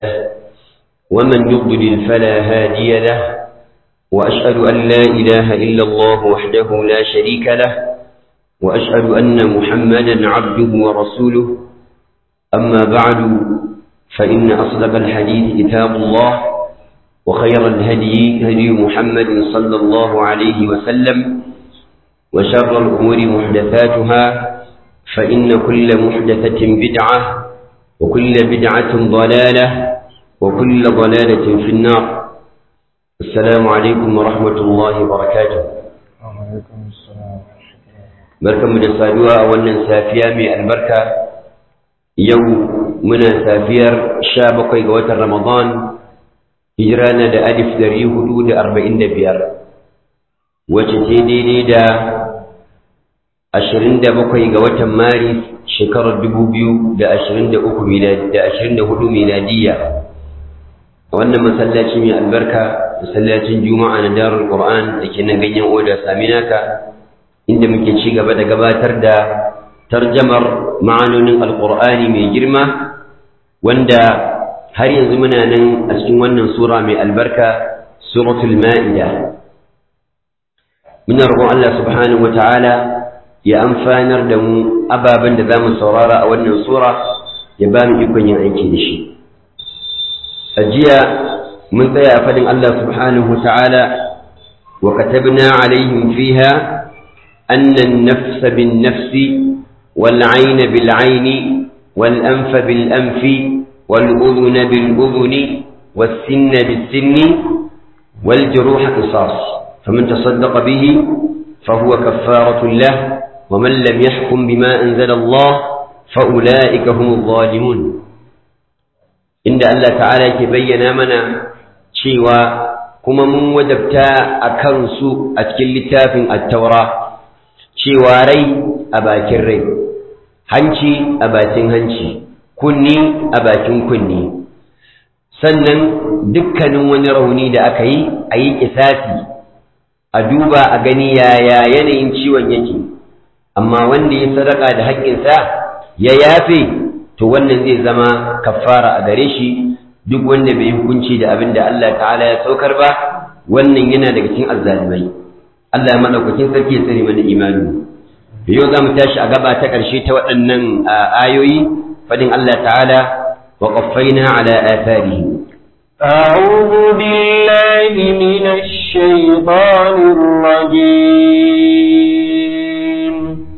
ومن يضلل فلا هادي له وأشهد أن لا إله إلا الله وحده لا شريك له وأشهد أن محمدا عبده ورسوله أما بعد فإن أصدق الحديث كتاب الله وخير الهدي هدي محمد صلى الله عليه وسلم وشر الأمور محدثاتها فإن كل محدثة بدعة وكل بدعة ضلالة وكل ضلالة في النار السلام عليكم ورحمة الله وبركاته وعليكم السلام barkanmu da saduwa a wannan safiya mai albarka yau muna safiyar sha bakwai ga watan ramadan hijira na da alif dari hudu da arba'in da biyar wacce ce daidai da ashirin da bakwai ga watan maris shekarar dubu biyu da ashirin da uku da ashirin da hudu miladiyya a wannan masallaci mai albarka masallacin juma'a na darul qur'an da ke nan ganyen oda saminaka inda muke ci gaba da gabatar da tarjamar ma'anonin alqur'ani mai girma wanda har yanzu muna nan a cikin wannan sura mai albarka suratul ma'ida muna roƙon Allah subhanahu wata'ala ya amfanar da mu ababen da zamu saurara a wannan sura ya ba mu ikon yin aiki da shi a jiya mun tsaya a fadin Allah subhanahu wata'ala wa katabna alaihim fiha anna an-nafsa bin-nafsi wal-'ayna bil-'ayni wal-anfa bil-anfi والأذن بالأذن والسن بالسن والجروح قصاص فمن تصدق به فهو كفارة له ومن لم يحكم بما أنزل الله فأولئك هم الظالمون إن الله تعالى يبين منا شيوا كما من وجبتا أكنسو أتكل لتاف التوراة شيوا ري أباكر ري هنشي أباتين هنشي kunni a bakin kunni sannan dukkanin wani rauni da aka yi a yi kisafi a duba a gani yaya yanayin ciwon yake amma wanda ya sadaka da haƙƙinsa ya yafe to wannan zai zama kafara a gare shi duk wanda bai hukunci da abin da Allah ta'ala ya saukar ba wannan yana daga cikin azzalimai Allah ya madaukakin sarki ya tsare mana imani yau za mu tashi a gaba ta ƙarshe ta waɗannan ayoyi فدين الله تعالى وقفينا على آثارهم أعوذ بالله من الشيطان الرجيم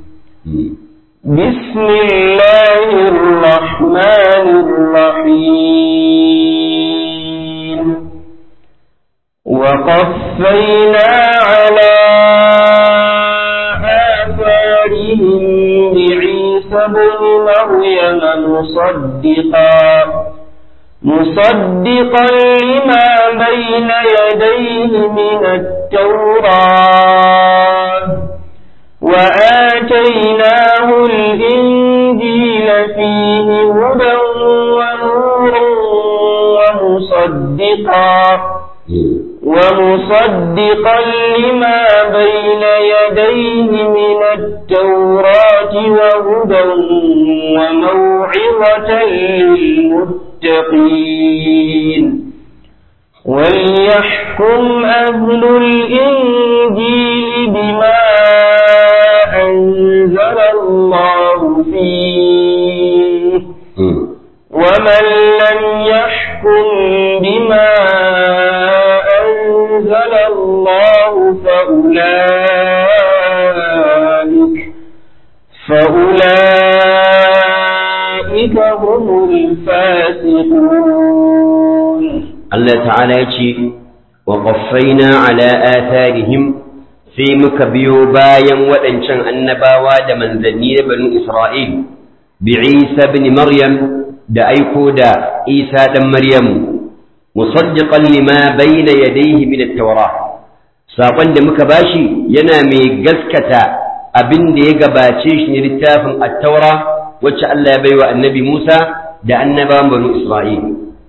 بسم الله الرحمن الرحيم وقفينا على آثارهم بعيسى بن مريم مصدقا مصدقا لما بين يديه من التوراة وآتيناه الإنجيل فيه هدى ونور ومصدقا ومصدقا لما بين يديه من التوراة وهدى وموعظة للمتقين وليحكم أهل الإنجيل بما أنزل الله فيه ومن لم يحكم بما أنزل الله فأولئك فأولئك هم الفاسقون الله تعالى يقول وقفينا على آثارهم في مكبيو بايا وأنشان النباوة من ذنين بنو إسرائيل بعيسى بن مريم da aiko da Isa ɗan Maryam musaddiqan lima bayna yadayhi min at-taura sakon da muka bashi yana mai gaskata abin da ya gabace shi ne littafin at-taura wacce Allah ya baiwa annabi Musa da annabawan banu Isra'il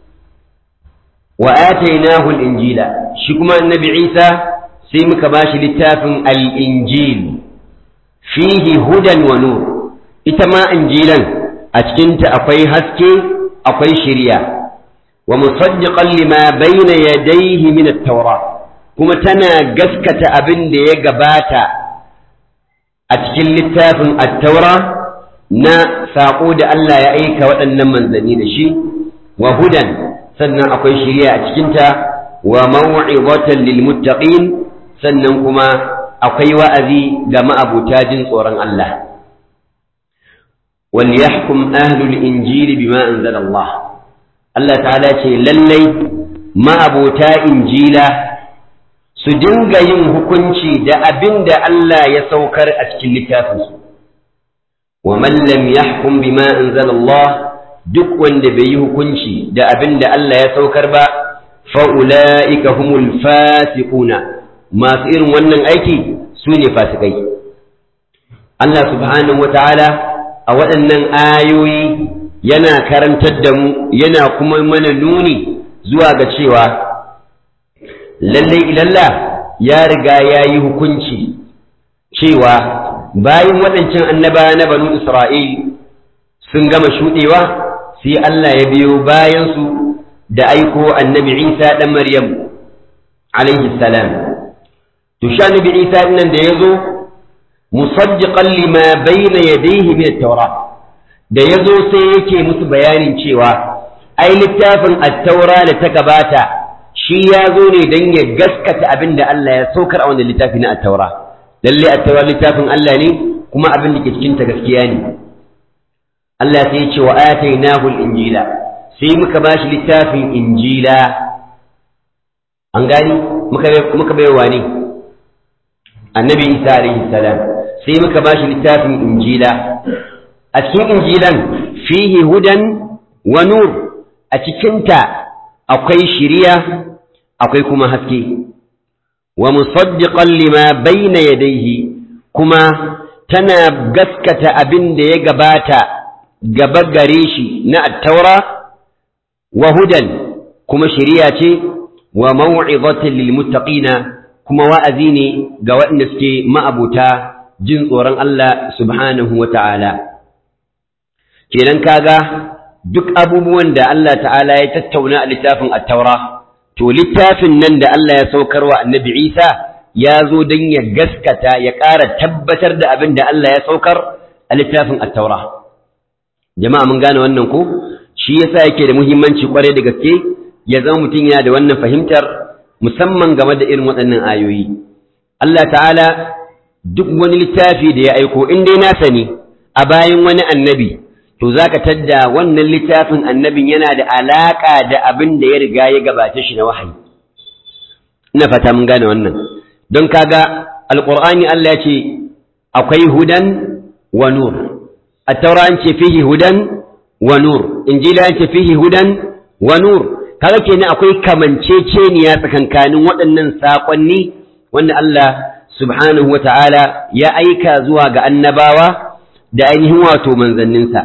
wa atainahu al-injila shi kuma annabi Isa sai muka bashi littafin al-injil fihi hudan wa nur ita ma injilan a cikinta akwai haske akwai shirya wa musaddiqan lima bayna yadayhi min at-taura kuma tana gaskata abin da ya gabata a cikin littafin at-taura na saƙo da Allah ya aika waɗannan manzanni da shi wa hudan sannan akwai shiriya a cikinta wa maw'izatan lil muttaqin sannan kuma akwai wa'azi ga ma'abuta jin tsoron Allah wal yahkum ahlul injili bima anzala Allah Allah ta'ala ce lallai ma'abuta injila su dinga yin hukunci da abin da Allah ya saukar a cikin littafinsu wa man lam yahkum bima anzala Allah duk wanda bai yi hukunci da abin da Allah ya saukar ba fa ulaika humul fasiquna masu irin wannan aiki su ne fasikai Allah subhanahu wataala a waɗannan ayoyi yana karantar da mu yana kuma mana nuni zuwa ga cewa lallai ilalla ya riga ya yi hukunci cewa bayan waɗancan annaba na banu Isra'il sun gama shuɗewa sai Allah ya biyo bayansu da aiko annabi Isa ɗan Maryam alaihi salam. To sha annabi Isa nan da ya zo, musaddiqan lima bayna yadayhi min at-taura da ya zo sai yake musu bayanin cewa ai littafin at-taura da ta gabata shi ya zo ne don ya gaskata abin da Allah ya saukar a wannan littafi na at-taura lalle at-taura littafin Allah ne kuma abin da ke cikin ta gaskiya ne Allah sai ya ce wa atainahu al-injila sai muka bashi littafin injila an gani muka muka bai wani annabi Isa alaihi salam sai muka bashi littafin injila a cikin injilan fihi hudan wa nur a cikinta akwai shiriya akwai kuma haske wa musaddiqan lima bayna yadayhi kuma tana gaskata abin da ya gabata gaba gare shi na attaura wa hudan kuma shiriya ce wa maw'izatan lil muttaqina kuma wa'azi ne ga waɗanda suke ma'abuta jin tsoron Allah subhanahu wa ta'ala kenan kaga duk abubuwan da Allah ta'ala ya tattauna a littafin attaura to littafin nan da Allah ya saukar wa annabi Isa ya zo don ya gaskata ya ƙara tabbatar da abin da Allah ya saukar a littafin attaura jama'a mun gane wannan ko shi yasa yake da muhimmanci kwarai da gaske ya zama mutum yana da wannan fahimtar musamman game da irin waɗannan ayoyi Allah ta'ala duk wani littafi da ya aiko in dai nasa ne a bayan wani annabi to za ka tadda wannan littafin annabin yana da alaƙa da abin da ya riga ya gabata shi na wahayi ina fata mun gane wannan don kaga alƙur'ani Allah ya ce akwai hudan wa nur at-taura an ce fihi hudan wa nur injila an ce fihi hudan wa nur kaga kenan akwai kamanceceniya tsakankanin waɗannan saƙonni wanda Allah subhanahu wa ta'ala ya aika zuwa ga annabawa da ainihin wato manzanninsa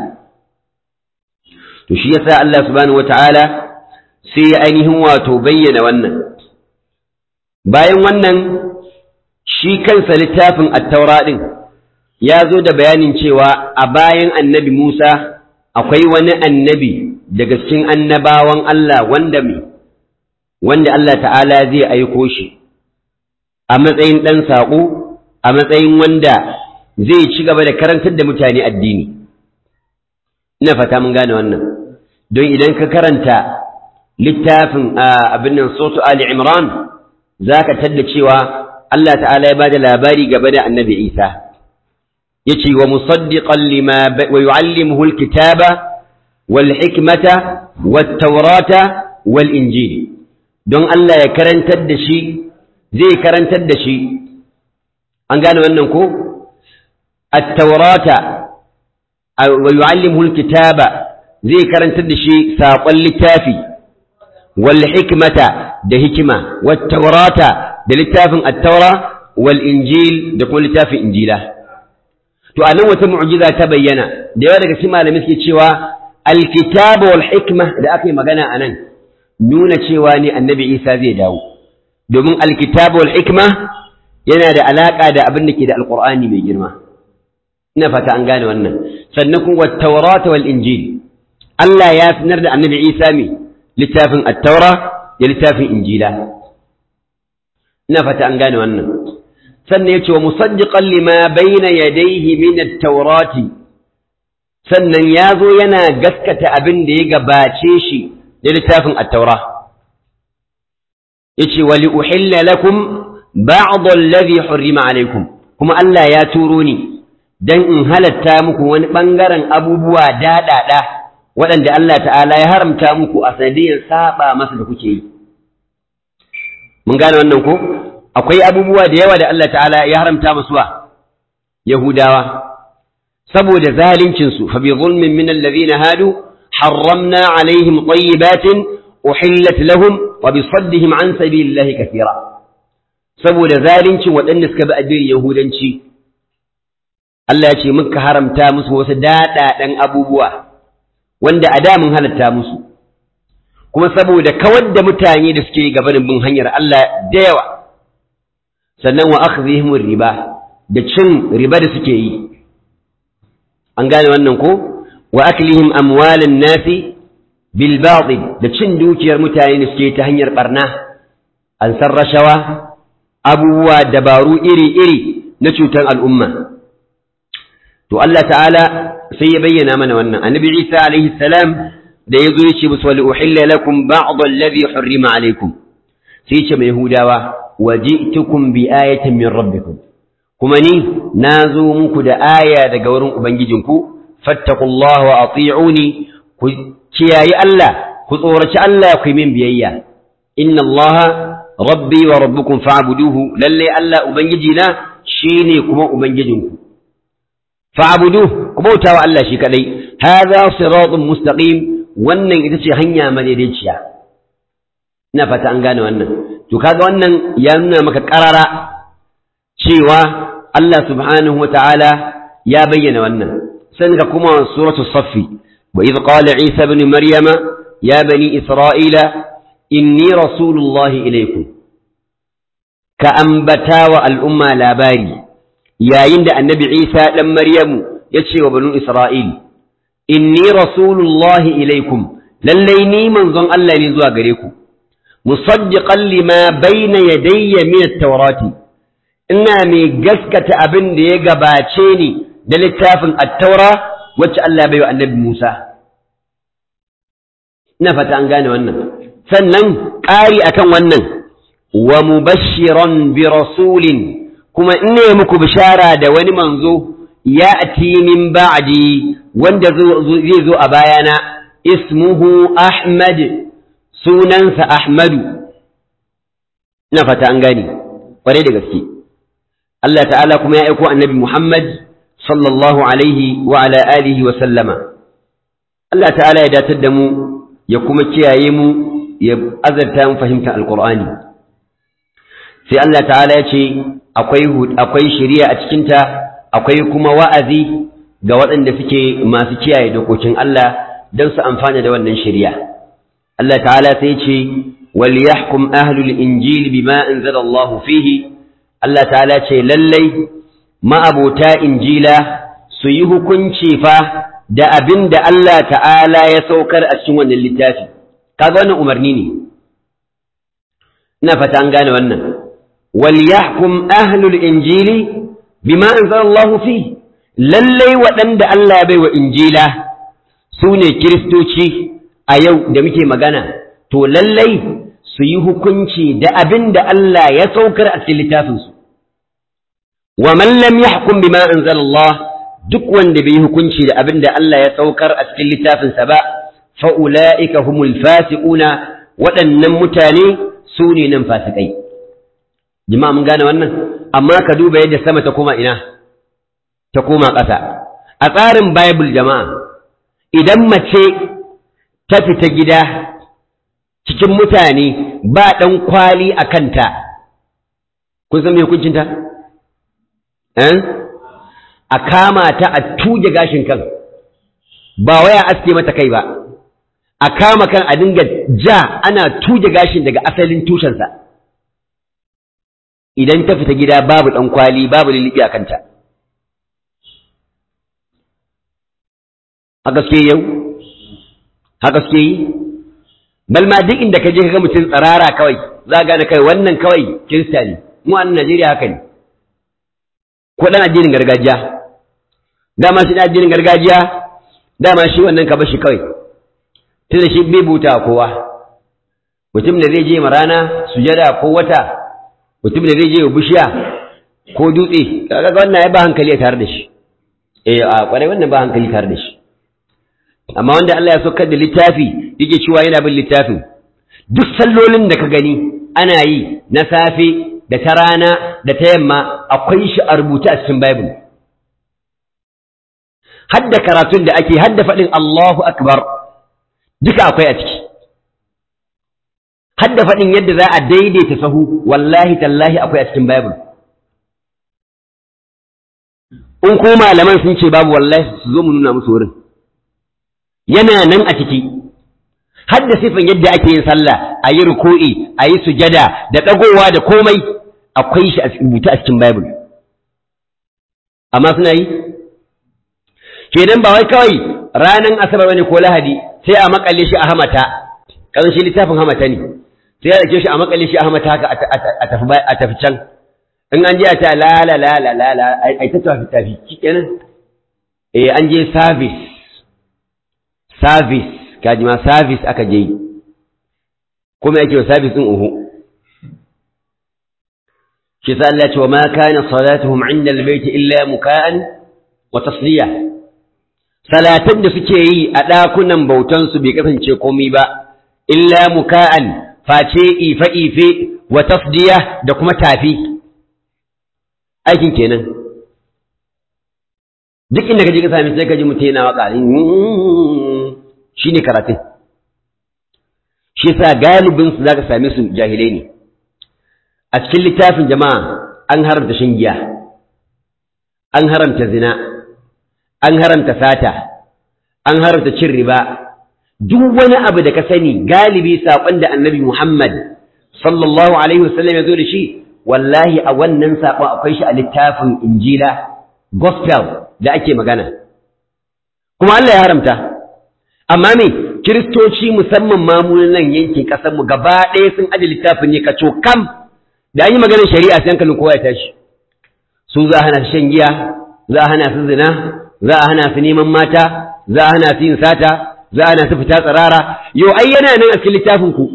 to shi yasa Allah subhanahu wataala sai ya ainihin wato bayyana wannan bayan wannan shi kansa littafin at-taura din ya zo da bayanin cewa a bayan annabi Musa akwai wani annabi daga cikin annabawan Allah wanda me wanda Allah ta'ala zai aiko shi a matsayin ɗan saƙo a matsayin wanda zai ci gaba da karantar da mutane addini ina fata mun gane wannan don idan ka karanta littafin abin nan sotu ali imran za ka tadda cewa Allah ta'ala ya bada labari gaba da annabi isa ya ce wa musaddiqan lima wa yu'allimuhu alkitaba wal hikmata wat tawrata wal injil don Allah ya karantar da shi zai karantar da shi an gane wannan ko at-taurata wa yu'allimuhu al-kitaba zai karantar da shi saƙon littafi wal hikmata da hikima wat taurata da littafin at-taura wal injil da kuma littafin injila to anan wata mu'jiza ta bayyana da yawa daga cikin malamai suke cewa al-kitaba wal hikma da aka yi magana anan nuna cewa ne annabi Isa zai dawo domin al-kitaba wal hikma yana da alaka da abin da ke da alqur'ani mai girma ina fata an gane wannan sannan kuma wat-taurata wal injil Allah ya sanar da annabi Isa mai littafin attaura da littafin injila ina fata an gane wannan sannan ya ce wa musaddiqan lima bayna yadayhi min at-taurati sannan ya zo yana gaskata abin da ya gabace shi da littafin attaura ya ce wa li'uhilla lakum ba'd alladhi hurrima alaykum kuma Allah ya turo ni dan in halatta muku wani bangaren abubuwa daɗaɗa waɗanda Allah ta'ala ya haramta muku a sanadiyar saba masa da kuke yi mun gane wannan ko akwai abubuwa da yawa da Allah ta'ala ya haramta musu wa yahudawa saboda zalincin su fa bi zulmin min alladhina hadu harramna alaihim tayyibatin uhillat lahum wa bi saddihim an sabilillahi kathira saboda zalincin waɗanda suka bi addinin yahudanci Allah ya ce muka haramta musu wasu daɗaɗen abubuwa wanda a da mun halatta musu kuma saboda kawar da mutane da suke gabanin bin hanyar Allah da yawa sannan wa akhdhihim riba da cin riba da suke yi an gane wannan ko wa aklihim amwalan nasi bil batil da cin dukiyar mutane da suke ta hanyar barna an san rashawa abubuwa dabaru iri-iri na cutar al'umma to Allah ta'ala sai ya bayyana mana wannan annabi Isa alaihi salam da yazo yace musu wal uhilla lakum ba'd alladhi hurrima alaykum sai yace mai yahudawa waji'tukum bi ayatin min rabbikum kuma ni nazo muku da aya daga wurin ubangijinku fattaqullaha wa ati'uni ku kiyayi Allah ku tsoraci Allah ku yi min biyayya inna allaha rabbi wa rabbukum fa'buduhu lalle Allah ubangijina shine kuma ubangijinku fa'buduhu ku bauta wa Allah shi kadai hadha siratun mustaqim wannan ita ce hanya madaidaiciya ina fata an gane wannan to kaga wannan ya nuna maka karara cewa Allah subhanahu wata'ala ya bayyana wannan sai ka kuma suratul saffi wa idh qala isa ibn maryama ya bani isra'ila inni rasulullahi ilaikum ka ambata wa al'umma labari yayin da annabi isa ɗan maryamu ya ce wa banu isra'il inni rasulullahi ilaikum lallai ni manzon Allah ne zuwa gare ku musaddiqan lima bayna yadayya min at-taurati ina mai gaskata abin da ya gabace ni da littafin at-taura wacce Allah bai wa annabi Musa ina fata an gane wannan sannan ƙari akan wannan wa mubashiran bi rasulin kuma in ne muku bishara da wani manzo ya ati min ba'di wanda zai zo a bayana ismuhu ahmad sunansa ahmadu ina fata an gane kwarai da gaske Allah ta'ala kuma ya aiko annabi Muhammad sallallahu alaihi wa ala alihi wa sallama Allah ta'ala ya datar da mu ya kuma kiyaye mu ya azarta mu fahimta alqur'ani sai Allah ta'ala ya ce akwai akwai shari'a a cikinta akwai kuma wa'azi ga waɗanda suke masu kiyaye dokokin Allah don su amfana da wannan shari'a Allah ta'ala sai ce wal yahkum ahlul injil bima anzala Allah fihi Allah ta'ala ce lallai ma'abota injila su yi hukunci fa da abin da Allah ta'ala ya saukar a cikin wannan littafi kaga wannan umarni ne ina fata an gane wannan وليحكم أهل الإنجيل بما أنزل الله فيه lallai waɗanda Allah ya baiwa injila su ne kiristoci a yau da muke magana to lallai su yi hukunci da abin da Allah ya saukar a cikin littafinsu wa man lam yahkum bima anzalallah duk wanda bai yi hukunci da abin da Allah ya saukar a cikin littafinsa ba fa ulaika humul fasiquna waɗannan mutane su ne nan fasikai jama'a mun gane wannan amma ka duba yadda sama ta koma ina ta koma ƙasa a tsarin bible jama'a idan mace ta fita gida cikin mutane ba ɗan kwali a kanta kun san me hukuncinta eh a kama ta a tuge gashin kan ba waya aske mata kai ba a kama kan a dinga ja ana tuge gashin daga asalin tushensa idan ta fita gida babu ɗan kwali babu lulluɓi a kanta haka suke yau haka suke yi bal ma duk inda ka je ka ga mutum tsirara kawai za gane kai wannan kawai kirista ne mu a Najeriya haka ne ko dan addinin gargajiya dama shi dan addinin gargajiya dama shi wannan ka bashi kawai tunda shi bai buta kowa mutum da zai je ma rana sujada ko wata mutum da zai je bishiya ko dutse kaga wannan ya ba hankali tare da shi eh a kwarai wannan ba hankali tare da shi amma wanda Allah ya saukar da littafi yake cewa yana bin littafin duk sallolin da ka gani ana yi na safe da ta rana da ta yamma akwai shi a rubuta a cikin Bible hadda karatun da ake hadda faɗin Allahu Akbar duka akwai a ciki hadda faɗin yadda za a daidaita sahu wallahi tallahi akwai a cikin Bible in ko malaman sun ce babu wallahi su zo mu nuna musu wurin yana nan a ciki hadda sifin yadda ake yin sallah a yi ruku'i a yi sujada da ɗagowa da komai akwai shi a rubuta a cikin Bible amma suna yi kenan ba wai kawai ranar asabar bane ko lahadi sai a makale shi a hamata kan shi littafin hamata ne sai ya dake shi a makale shi a hamata haka a tafi a tafi can in an je a ta la la la la la la ai ta tafi tafi kenan eh an je service service kaji ma service aka je kuma yake wa service din uhu shi sa Allah ya ce wa ma kana salatuhum 'inda al-bayt illa muka'an wa tasliya salatan da suke yi a ɗakunan bautan su bai kasance komai ba illa muka'an face ife ife wa tasdiya da kuma tafi aikin kenan duk inda kaje ka sami sai ka ji mutum yana waka shine karatun shi sa galibin su zaka same su jahilai ne a cikin littafin jama'a an haramta shan giya an haramta zina an haramta sata an haramta cin riba duk wani abu da ka sani galibi saƙon da annabi Muhammad sallallahu alaihi wasallam ya zo da shi wallahi a wannan saƙon akwai shi a littafin injila gospel da ake magana kuma Allah ya haramta amma me kiristoci musamman mamunan nan yankin ƙasarmu gaba ɗaya sun aje littafin ne ka kam da an yi maganar shari'a sai hankalin kowa ya tashi su za a hana su shan giya za a hana su zina za a hana su neman mata za a hana su yin sata za a hana su fita tsirara yau ai yana nan a cikin littafin ku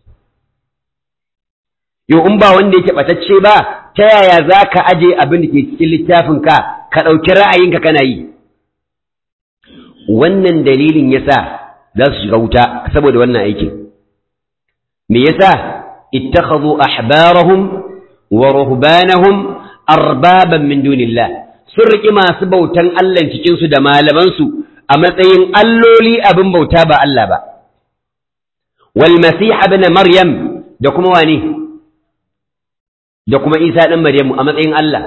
yau in ba wanda yake batacce ba ta yaya za ka aje abin da ke cikin littafin ka ka ɗauki ra'ayinka kana yi wannan dalilin yasa za su shiga wuta saboda wannan aikin me yasa ittakhadhu ahbarahum wa ruhbanahum arbaban min dunillah sun riƙi masu bautan Allah cikin su da malaman su a matsayin alloli abin bauta ba Allah ba wal masih ibn maryam da kuma wani da kuma Isa dan Maryamu a matsayin Allah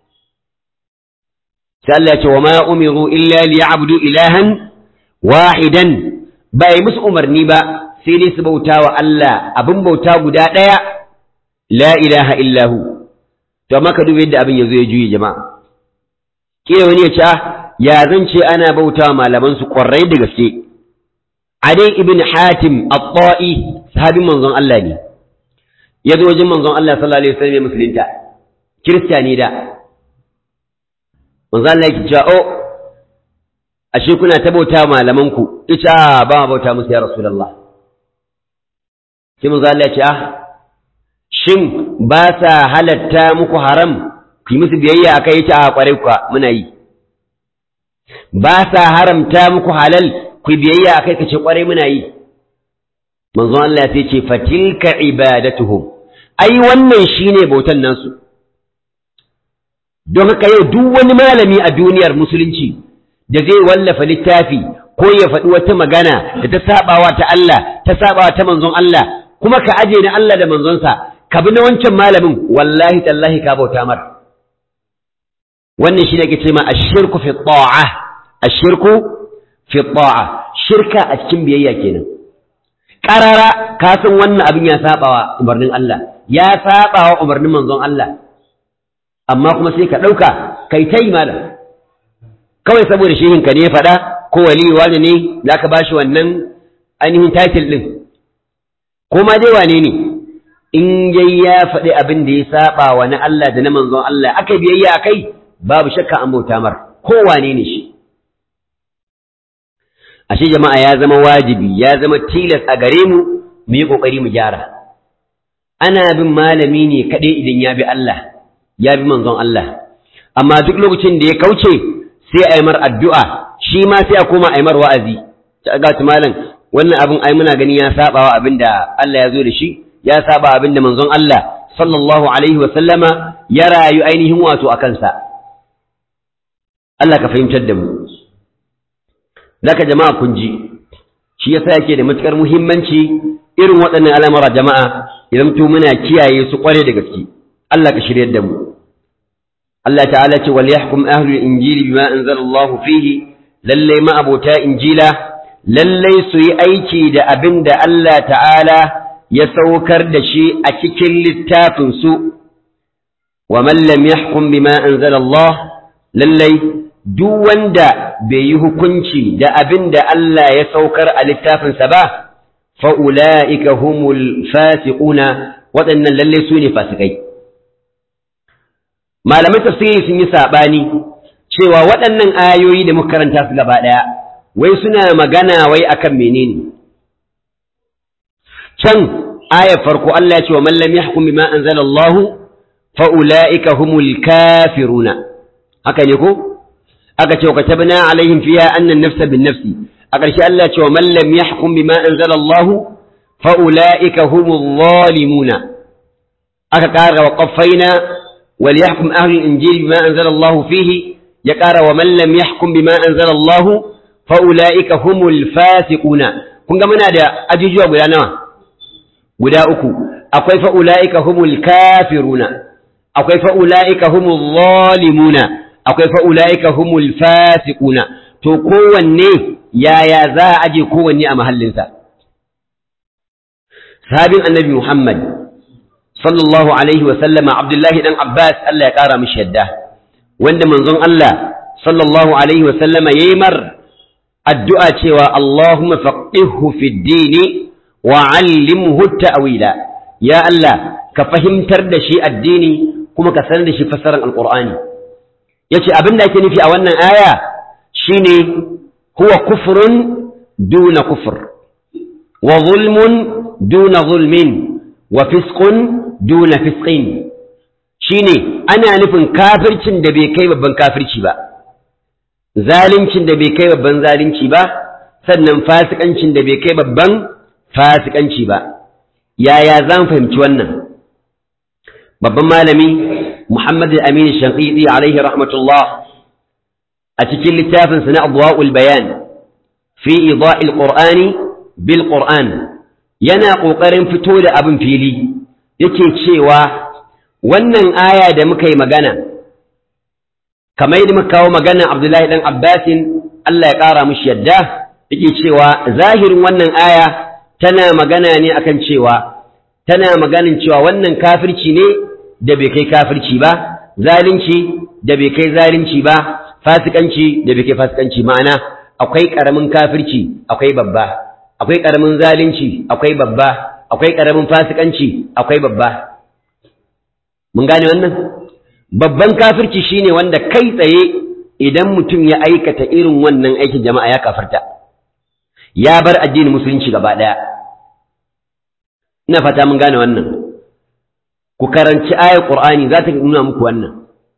sai Allah ya ce wa ma umiru illa liya'budu ilahan wahidan ba yi musu umarni ba sai dai su bauta wa Allah abin bauta guda ɗaya la ilaha illahu to amma ka duba yadda abin yanzu ya juye jama'a kila wani ya ce ya zan ce ana bauta wa malaman su ƙwarai da gaske adai ibn hatim at-ta'i sahabin manzon Allah ne ya zo wajen manzon Allah sallallahu alaihi wasallam musulunta kirista ne da manzon Allah yake cewa oh ashe kuna ta bauta malaman ku ita ba ma bauta musu ya rasulullah sai manzon Allah ya ce ah shin ba sa halatta muku haram ku yi musu biyayya akai yace a kwarai kuwa muna yi ba sa haramta muku halal ku biyayya akai kace kwarai muna yi manzon Allah ya ce fatilka ibadatuhum ai wannan shine bautan nasu don haka yau duk wani malami a duniyar musulunci da zai wallafa littafi ko ya faɗi wata magana da ta sabawa ta Allah ta sabawa ta manzon Allah kuma ka aje na Allah da manzonsa ka bi na wancan malamin wallahi tallahi ka bauta mar wannan shine ake ce ma ashirku fi ta'a ashirku fi ta'a shirka a cikin biyayya kenan karara ka san wannan abin ya sabawa umarnin Allah ya sabawa umarnin manzon Allah amma kuma sai ka ɗauka kai ta yi malam kawai saboda shehin ka ne faɗa ko wali wani ne za ka ba shi wannan ainihin title ɗin ko ma dai wane ne in yayi ya faɗi abin da ya saba wa na Allah da na manzon Allah aka biyayya akai babu shakka an bauta mar ko wane ne shi ashe jama'a ya zama wajibi ya zama tilas a gare mu mu yi kokari mu gyara ana bin malami ne kaɗai idan ya bi Allah ya bi manzon Allah amma duk lokacin da ya kauce sai a yi mar addu'a shi ma sai a koma a yi mar wa'azi ta ga malam wannan abin ai muna gani ya saba wa abin da Allah ya zo da shi ya saba abin da manzon Allah sallallahu alaihi wa sallama ya rayu ainihin wato a kansa Allah ka fahimtar da mu zaka jama'a kun ji shi yasa yake da matukar muhimmanci irin waɗannan al'amura jama'a idan to muna kiyaye su kware da gaske Allah ka shiryar da mu Allah ta'ala ce wal yahkum ahlul injili bima anzalallahu fihi lalle ma abota injila lalle su yi aiki da abin da Allah ta'ala ya saukar da shi a cikin littafin su wa man lam yahkum bima anzalallah lalle duk wanda bai yi hukunci da abin da Allah ya saukar a littafinsa ba fa ulaika humul fasiquna waɗannan lalle su ne fasikai malamai tafsiri sun yi saɓani cewa waɗannan ayoyi da muka karanta su gaba ɗaya wai suna magana wai akan menene can ayar farko Allah ya ce wa man lam yahkum bima anzala Allah fa ulaika humul kafiruna haka ne ko aka ce wa katabna alaihim fiha anna an-nafsa bin-nafsi a ƙarshe Allah ya ce wa man lam yahkum bima anzala Allah fa ulaika humul zalimuna aka ƙara wa qaffaina وليحكم أهل الإنجيل بما أنزل الله فيه يقار ومن لم يحكم بما أنزل الله فأولئك هم الفاسقون kun ga muna da ajujuwa guda nawa guda uku akwai fa'ula'ika humul kafiruna akwai fa'ula'ika humul zalimuna akwai fa'ula'ika humul fasiquna to kowanne yaya za a aje kowanne a mahallinsa sahabin annabi Muhammad sallallahu alaihi wa sallama Abdullahi dan Abbas Allah ya kara mishi yadda wanda manzon Allah sallallahu alaihi wa sallama yayi mar addu'a cewa Allahumma faqihhu fid dini wa 'allimhu ta'wila ya Allah ka fahimtar da shi addini kuma ka sanar da shi fassarar alqur'ani yace abin da ake nufi a wannan aya shine huwa kufrun duna kufr wa zulmun duna zulmin wa fisqun duna fisqin shine ana nufin kafircin da bai kai babban kafirci ba zalincin da bai kai babban zalunci ba sannan fasikancin da bai kai babban fasikanci ba yaya zan fahimci wannan babban malami Muhammad al-Amin Shanqiti alaihi rahmatullah a cikin littafinsa na Adwa'ul Bayan fi ida'il Qur'ani bil Qur'an yana ƙoƙarin fito da abin fili yake cewa wannan aya da muka yi magana kamar yadda muka kawo magana Abdullahi dan Abbasin Allah ya ƙara mishi yadda yake cewa zahirin wannan aya tana magana ne akan cewa tana maganin cewa wannan kafirci ne da bai kai kafirci ba zalunci da bai kai zalunci ba fasikanci da bai kai fasikanci ma'ana akwai ƙaramin kafirci akwai babba akwai ƙaramin zalunci akwai babba akwai ƙaramin fasikanci akwai babba mun gane wannan babban kafirci shine wanda kai tsaye idan mutum ya aikata irin wannan aikin jama'a ya kafarta ya bar addinin musulunci gaba ɗaya ina fata mun gane wannan ku karanci ayar qur'ani za ta nuna muku wannan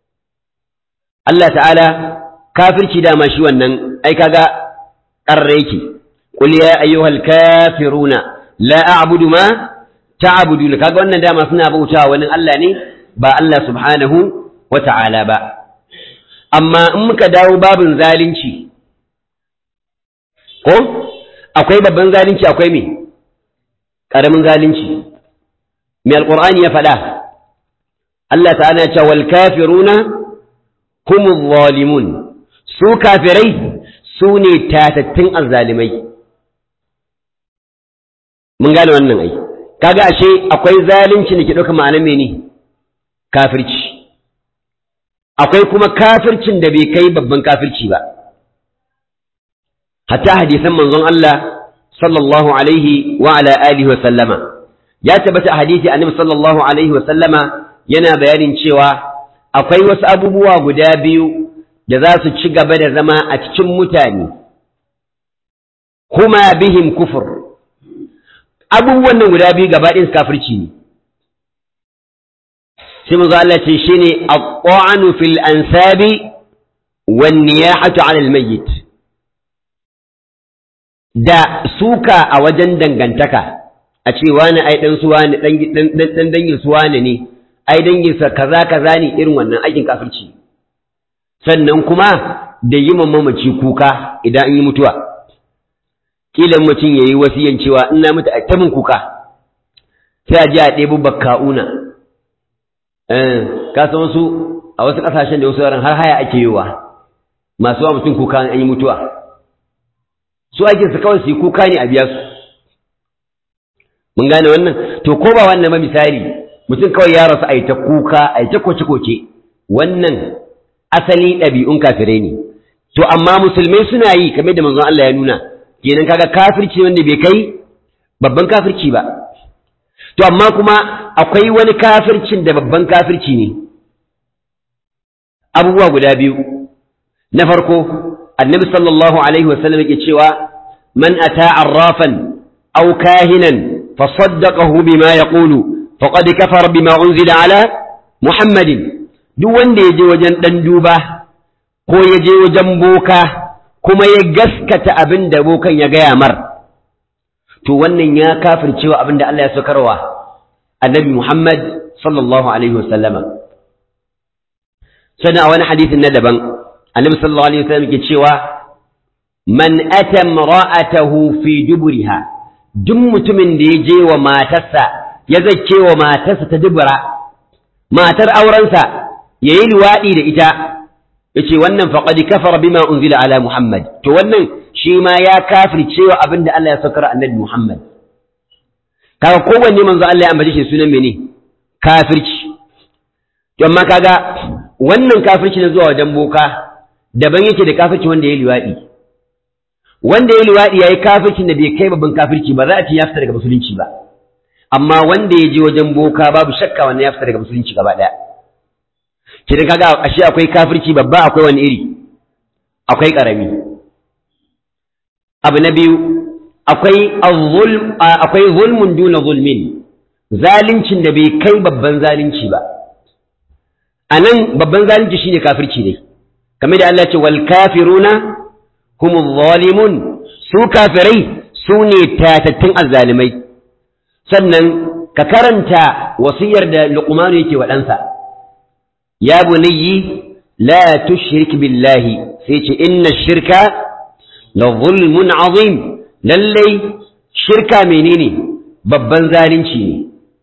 Allah ta'ala kafirci dama shi wannan ai kaga ƙarre yake qul ya ayyuhal kafiruna la a'budu ma ta'buduna kaga wannan dama suna bautawa wani Allah ne ba Allah subhanahu wa ta'ala ba amma in muka dawo babin zalunci ko akwai babban zalunci akwai me ƙaramin zalunci me alqur'ani ya faɗa Allah ta'ala ya ce wal kafiruna humuz zalimun su kafirai su ne tatattun azzalimai mun gane wannan ai kaga ashe akwai zalunci da ke ɗauka ma'anar mene kafirci akwai kuma kafircin da bai kai babban kafirci ba hatta hadisan manzon Allah sallallahu alaihi wa ala alihi wa sallama ya tabbata a hadisi annabi sallallahu alaihi wa sallama yana bayanin cewa akwai wasu abubuwa guda biyu da za su ci gaba da zama a cikin mutane kuma bihim kufur abubuwan nan guda biyu gaba ɗin kafirci ne sai manzo Allah ce shine at-ta'anu fil ansabi wan niyahatu 'ala al-mayyit da suka a wajen dangantaka a ce wani ai dan su wani dan dan dangin su wani ne ai dangin sa kaza kaza ne irin wannan aikin kafirci sannan kuma da yi mamaci kuka idan an yi mutuwa kila mutum yayi wasiyan cewa in na mutu a tabin kuka sai a ji a ɗebo bakka'una eh ka san wasu a wasu ƙasashen da wasu yaran har haya ake yiwa masu wa mutum kuka an yi mutuwa su ake su kawai su yi kuka ne a biya su mun gane wannan to ko ba wannan ba misali mutum kawai ya rasu a yi ta kuka a yi ta koce-koce wannan asali ɗabi'un kafirai ne to amma musulmai suna yi kamar da manzon Allah ya nuna kenan kaga kafirci wanda bai kai babban kafirci ba to amma kuma akwai wani kafircin da babban kafirci ne abubuwa guda biyu na farko annabi sallallahu alaihi wasallam yake cewa man ata arrafan aw kahinan fa saddaqahu bima yaqulu faqad kafara bima unzila ala muhammadin duk wanda ya je wajen dan duba ko ya je wajen boka kuma ya gaskata abin da bokan ya gaya mar to wannan ya kafircewa abin da Allah ya saukarwa annabi Muhammad sallallahu alaihi wasallama sannan a wani hadisin na daban annabi sallallahu alaihi wasallam yake cewa man ata imra'atahu fi duburiha duk mutumin da ya je wa matarsa ya zace wa matarsa ta dubura matar aurensa yayi luwadi da ita yace wannan faqad kafara bima unzila ala muhammad to wannan shi ma ya kafircewa abinda Allah ya saukar annabi muhammad kaga kowanne manzo Allah ya ambace shi sunan mene kafirci to amma kaga wannan kafirci na zuwa wajen boka daban yake da kafirci wanda ya liwadi wanda ya liwadi yayi kafircin da bai kai babban kafirci ba za a ce ya fita daga musulunci ba amma wanda ya je wajen boka babu shakka wannan ya fita daga musulunci gaba daya kidan kaga ashe akwai kafirci babba akwai wani iri akwai karami abu na biyu akwai zulm akwai zulmun duna zulmin zalincin da bai kai babban zalunci ba anan babban zalunci shine kafirci ne kamar da Allah ya ce wal kafiruna humuz zalimun su kafirai su ne tatattun azzalimai sannan ka karanta wasiyar da Luqman yake wa ɗansa ya bunayyi la tushrik billahi sai ce inna shirka la zulmun azim lallai shirka menene babban zalunci ne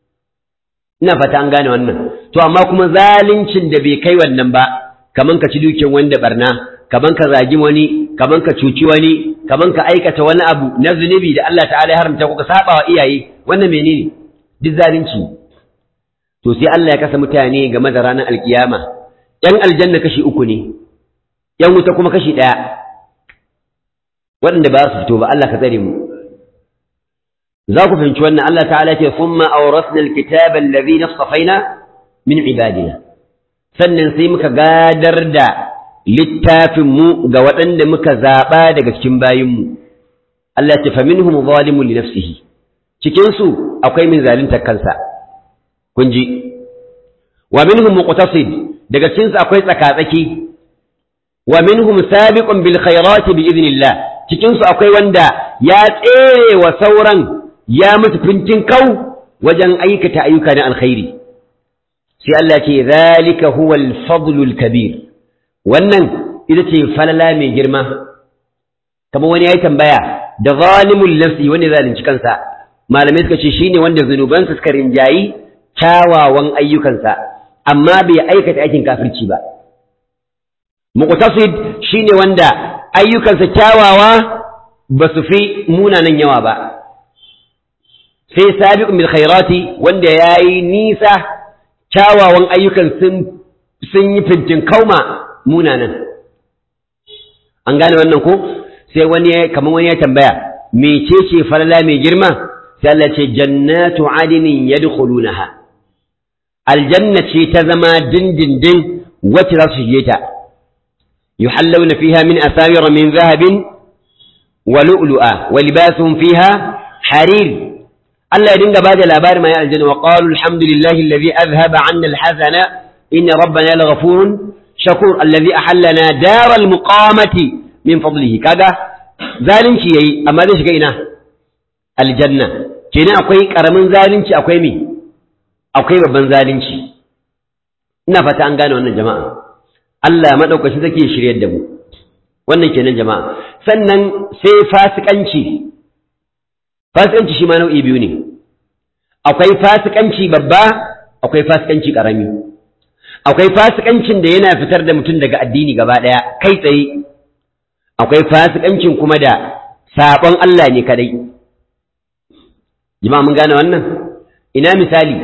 ina fata an gane wannan to amma kuma zaluncin da bai kai wannan ba kaman ka ci dukiyar wanda barna kaman ka zagi wani kaman ka cuci wani kaman ka aikata wani abu na zunubi da Allah ta'ala ya haramta ko ka saba wa iyaye wannan menene duk zalunci to sai Allah ya kasa mutane game da ranar alkiyama yan aljanna kashi uku ne yan wuta kuma kashi ɗaya waɗanda ba su fito ba Allah ka tsare mu za ku fahimci wannan Allah ta'ala ce thumma awrasna alkitaba alladhi nastafaina min ibadina sannan sai muka gadar da littafin mu ga waɗanda muka zaɓa daga cikin bayin mu Allah ce faminhum zalimun li nafsihi cikin su akwai min zalunta kansa kun ji wa minhum muqtasid daga cikin su akwai tsakatsaki wa minhum sabiqun bil khairati bi idnillah cikin su akwai wanda ya tsere wa sauran ya musu fintin kau wajen aikata ayyuka na alkhairi sai Allah ce zalika huwa al-fadlu al-kabir wannan ita ce falala mai girma kamar wani yayi tambaya da zalimul nafsi wanda zalunci kansa malamai suka ce shine wanda zunubansa suka rinjayi kyawawan ayyukansa amma bai aikata aikin kafirci ba muqtasid shine wanda ayyukansa kyawawa ba su fi munanan yawa ba sai sabiqun bil khairati wanda yayi nisa kyawawan ayyukan sun sun yi fintin kauma munanan an gane wannan ko sai wani kamar wani ya tambaya mecece falala mai girma sai Allah ce jannatu adinin yadkhulunaha aljanna ce ta zama dindindin wacce za su shige ta yuhallawna fiha min asawira min zahabin wa lu'lu'a wa libasuhum fiha harir Allah ya dinga bada labarin mai aljanna wa qalu alhamdulillahi alladhi azhaba 'anna alhazana inna rabbana laghafurun shakur alladhi ahallana daral muqamati min fadlihi kaga zalunci yayi amma zai shiga ina aljanna kenan akwai karamin zalunci akwai me akwai babban zalunci ina fata an gane wannan jama'a Allah madaukakin zake shiryar da mu wannan kenan jama'a sannan sai fasikanci fasikanci shi ma nau'i biyu ne akwai fasikanci babba akwai fasikanci karami akwai fasikancin da yana fitar da mutum daga addini gaba ɗaya kai tsaye akwai fasikancin kuma da sabon Allah ne kadai jama'a mun gane wannan ina misali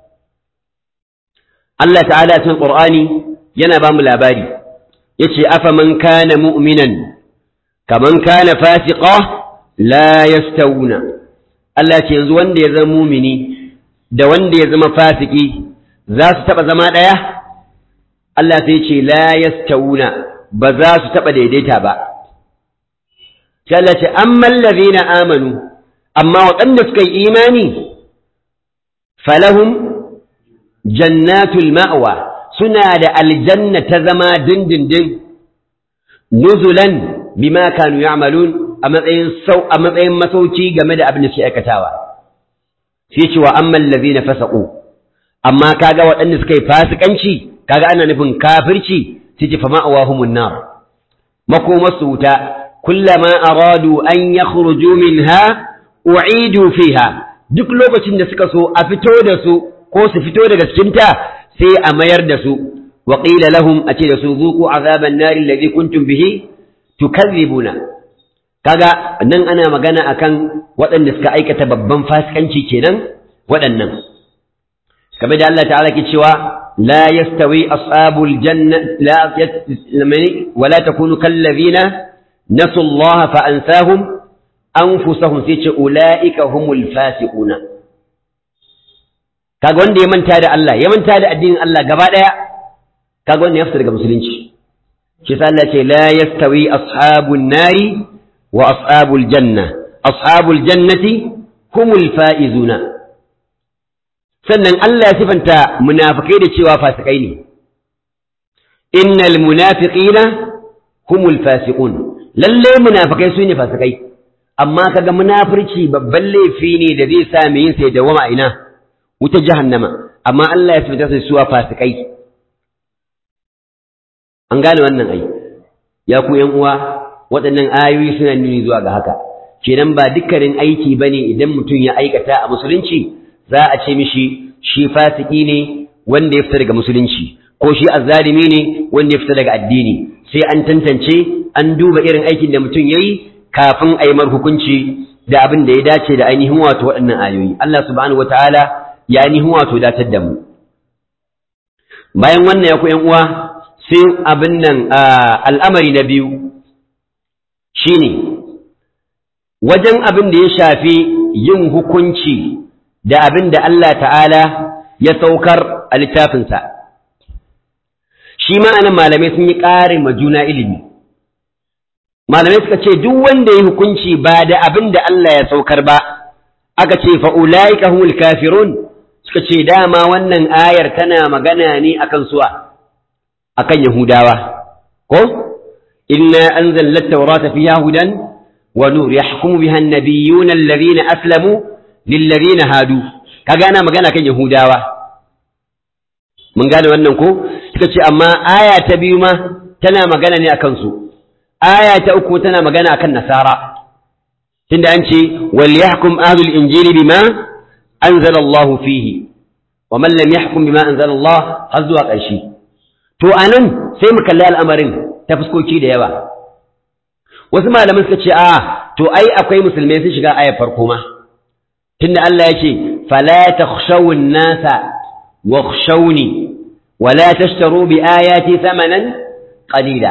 Allah ta'ala cikin Qur'ani yana ba mu labari yace afa man kana mu'minan kaman kana fasiqa la yastawuna Allah ce yanzu wanda ya zama mumini da wanda ya zama fasiki za su taba zama daya Allah sai ce la yastawuna ba za su taba daidaita ba sai Allah ce ammal ladina amanu amma waɗanda suka yi imani falahum jannatul ma'wa suna da aljanna ta zama dindindin nuzulan bima kanu ya'malun a matsayin sau a matsayin masauki game da abin da suke aikatawa sai ce wa ammal ladina fasaqu amma kaga waɗanda suka yi fasikanci kaga ana nufin kafirci sai ce fa ma'awahumun nar makomasu wuta kullama aradu an yakhruju minha u'idu fiha duk lokacin da suka so a fito da su ko su fito daga cikinta sai a mayar da su wa qila lahum a ce da su zuqu azaban nari alladhi kuntum bihi tukadhibuna kaga nan ana magana akan waɗanda suka aikata babban fasikanci kenan waɗannan kamar da Allah ta'ala ke cewa la yastawi ashabul janna la yasmani wa la takunu kal ladina nasu Allah fa ansahum anfusahum sai ce ulaika humul fasiquna kaga wanda ya manta da Allah ya manta da addinin Allah gaba daya kaga wanda ya fita daga musulunci shi sa Allah ce la yastawi ashabun nari wa ashabul janna ashabul jannati humul faizuna sannan Allah ya sifanta munafikai da cewa fasikai ne innal munafiqina humul fasiqun lalle munafikai su ne fasikai amma kaga munafirci babban laifi ne da zai sa mai yin sai dawama ina wuta jahannama amma Allah ya sifanta su suwa fasikai an gane wannan ai ya ku yan uwa waɗannan ayoyi suna nuni zuwa ga haka kenan ba dukkanin aiki bane idan mutum ya aikata a musulunci za a ce mishi shi fasiki ne wanda ya fita daga musulunci ko shi azzalimi ne wanda ya fita daga addini sai an tantance an duba irin aikin da mutum yayi kafin a yi mar hukunci da abin da ya dace da ainihin wato waɗannan ayoyi Allah subhanahu wataala ya ainihin wato datar da mu bayan wannan ya ku ƴan uwa sai abin nan al'amari na biyu shine wajen abin da ya shafi yin hukunci da abin da Allah ta'ala ya saukar a littafinsa shi ma'anin malamai sun yi ƙarin ma juna ilimi malamai suka ce duk wanda ya hukunci ba da abin da Allah ya saukar ba aka ce fa'ula'ika humul kafirun suka ce dama wannan ayar tana magana ne akan suwa akan yahudawa ko inna anzalna at-taurata fiha hudan wa nur yahkumu biha an-nabiyyuna alladhina aslamu lilladhina hadu kaga ana magana kan yahudawa mun gane wannan ko suka ce amma aya ta biyu ma tana magana ne akan su aya ta uku tana magana akan nasara tunda an ce wal yahkum ahlul injili bima anzala Allah fihi wa man lam yahkum bima anzala Allah har zuwa ƙarshe to anan sai mu kalli al'amarin ta fuskoki da yawa wasu malaman suka ce a to ai akwai musulmai sun shiga ayar farko ma tunda Allah ya ce fala takhshawun nasa wakhshawni wala tashtaru bi ayati thamanan qalila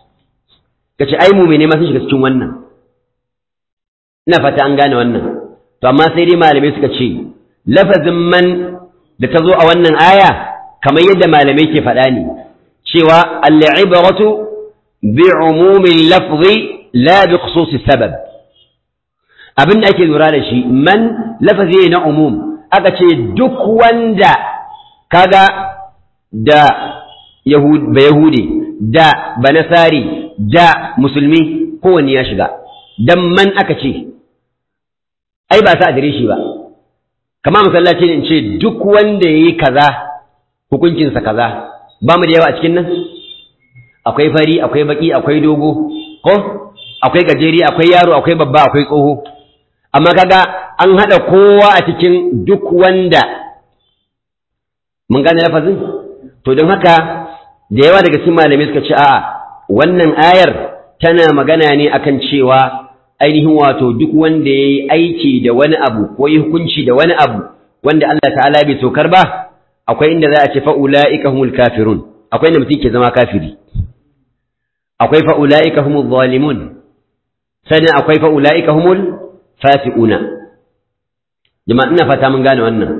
kace ai mu'mine ma sun shiga cikin wannan ina fata an gane wannan to amma sai dai malamai suka ce lafazin man da ta zo a wannan aya kamar yadda malamai ke faɗa ne cewa al-ibratu bi umumin lafzi la bi khususi sabab abin da ake lura da shi man lafazi na umum aka ce duk wanda kaga da ba yahudi da banasari da musulmi kowanne ya shiga dan man aka ce ai ba sa adireshi ba kama masallaci ne in ce duk wanda ya yi kaza hukuncinsa kaza ba mu da yawa a cikin nan akwai fari akwai baki akwai dogo ko akwai gajeri akwai yaro akwai babba akwai tsoho amma kaga an haɗa kowa a cikin duk wanda mun gane lafazin to don haka da yawa daga cikin malamai suka ce a'a wannan ayar tana magana ne akan cewa ainihin wato duk wanda ya yi aiki da wani abu ko yi hukunci da wani abu wanda Allah ta'ala bai tokar ba akwai inda za a ce fa'ula'ika humul kafirun akwai inda mutum ke zama kafiri akwai fa'ula'ika humul zalimun sannan akwai fa'ula'ika humul fasiquna jama'a ina fata mun gane wannan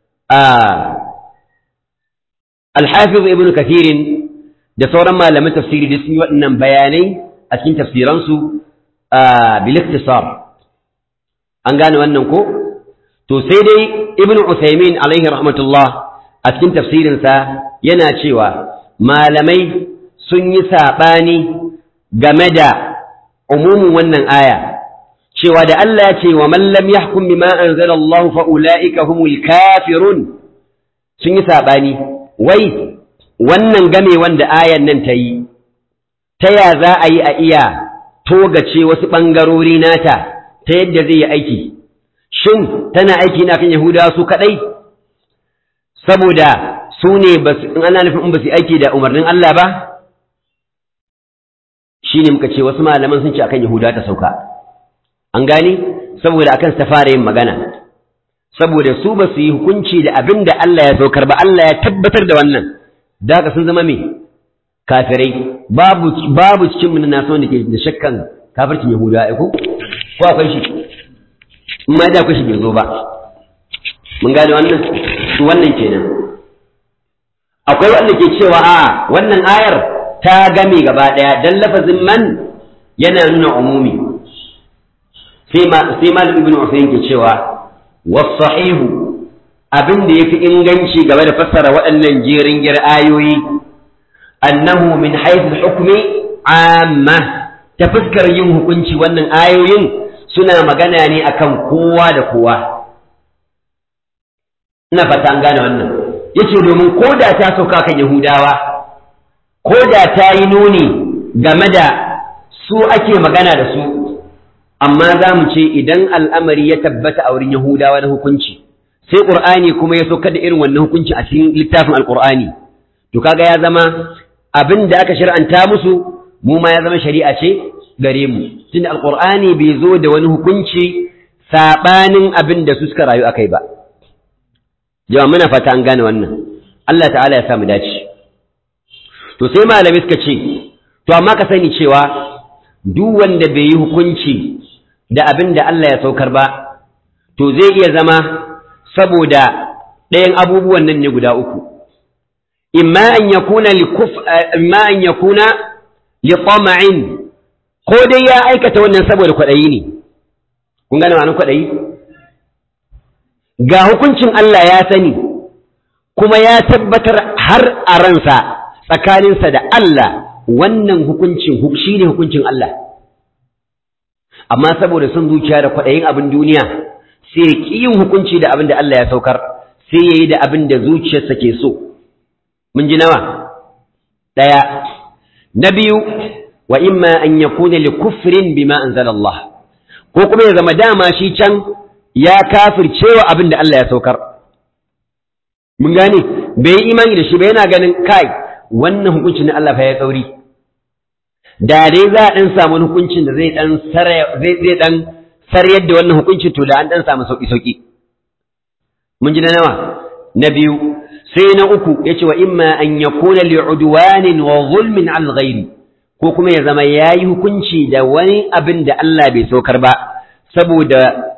al-hafiz ibn kathirin da sauran malaman tafsiri da sun yi waɗannan bayanai a cikin tafsiransu biliktisar an gane wannan ko to sai dai ibn usaimin alaihi rahmatullah a cikin tafsirinsa yana cewa malamai sun yi saɓani game da umumin wannan aya cewa da Allah ya ce wa man lam yahkum bima anzala Allah fa ulaika humul kafirun sun yi saɓani wai wannan game wanda ayan nan ta yi ta ya za a yi a iya togace wasu ɓangarori nata ta yadda zai yi aiki shin tana aiki na kan yahudawa su kaɗai saboda su ne in ana nufin in ba su aiki da umarnin Allah ba shi ne muka ce wasu malaman sun ce akan yahudawa ta sauka an gani saboda akan ta fara yin magana saboda su ba su yi hukunci da abin da Allah ya saukar ba Allah ya tabbatar da wannan da sun zama me kafirai babu babu cikin mun na son da ke da shakkan kafircin yahuda ai ko ko akwai shi in ma da akwai shi bai zo ba mun gane wannan su wannan kenan akwai wanda ke cewa a wannan ayar ta game gaba daya dan lafazin man yana nuna umumi sai ma sai malam ibnu usayn ke cewa was-sahihu abin da yafi inganci game da fassara waɗannan jerin gir ayoyi annahu min haythu hukmi amma ta fuskar yin hukunci wannan ayoyin suna magana ne akan kowa da kowa ina fata an gane wannan yace domin ko da ta sauka kan yahudawa ko da ta yi nuni game da su ake magana da su amma za mu ce idan al'amari ya tabbata a wurin yahudawa na hukunci sai ƙur'ani kuma ya sauka da irin wannan hukunci a cikin littafin alƙur'ani to kaga ya zama abin da aka shir'anta musu mu ma ya zama shari'a ce gare mu tunda alqur'ani bai zo da wani hukunci sabanin abin da su suka rayu akai ba jama'a muna fata an gane wannan Allah ta'ala ya sa mu dace to sai malami suka ce to amma ka sani cewa duk wanda bai yi hukunci da abin da Allah ya saukar ba to zai iya zama saboda ɗayan abubuwan nan ne guda uku imma an yakuna likuf imma an yakuna li tama'in ko dai ya aikata wannan saboda kwaɗayi ne kun gane ma'anar kwaɗayi ga hukuncin Allah ya sani kuma ya tabbatar har a ransa tsakaninsa da Allah wannan hukuncin shi ne hukuncin Allah amma saboda son zuciya da kwaɗayin abin duniya sai ya ƙi yin hukunci da abin da Allah ya saukar sai ya yi da abin da zuciyarsa ke so mun ji nawa ɗaya na biyu wa imma an yakuna li kufrin bima anzala Allah ko kuma ya zama dama shi can ya kafircewa abin da Allah ya saukar mun gane bai yi imani da shi ba yana ganin kai wannan hukuncin na Allah fa ya tsauri da dai za a dan samu hukuncin da zai dan zai zai dan saryar da wannan hukuncin to da an dan samu sauki sauki mun ji na nawa na biyu sai na uku yace wa imma an yakuna li'udwanin wa zulmin al ghairi ko kuma ya zama yayi hukunci da wani abin da Allah bai saukar ba saboda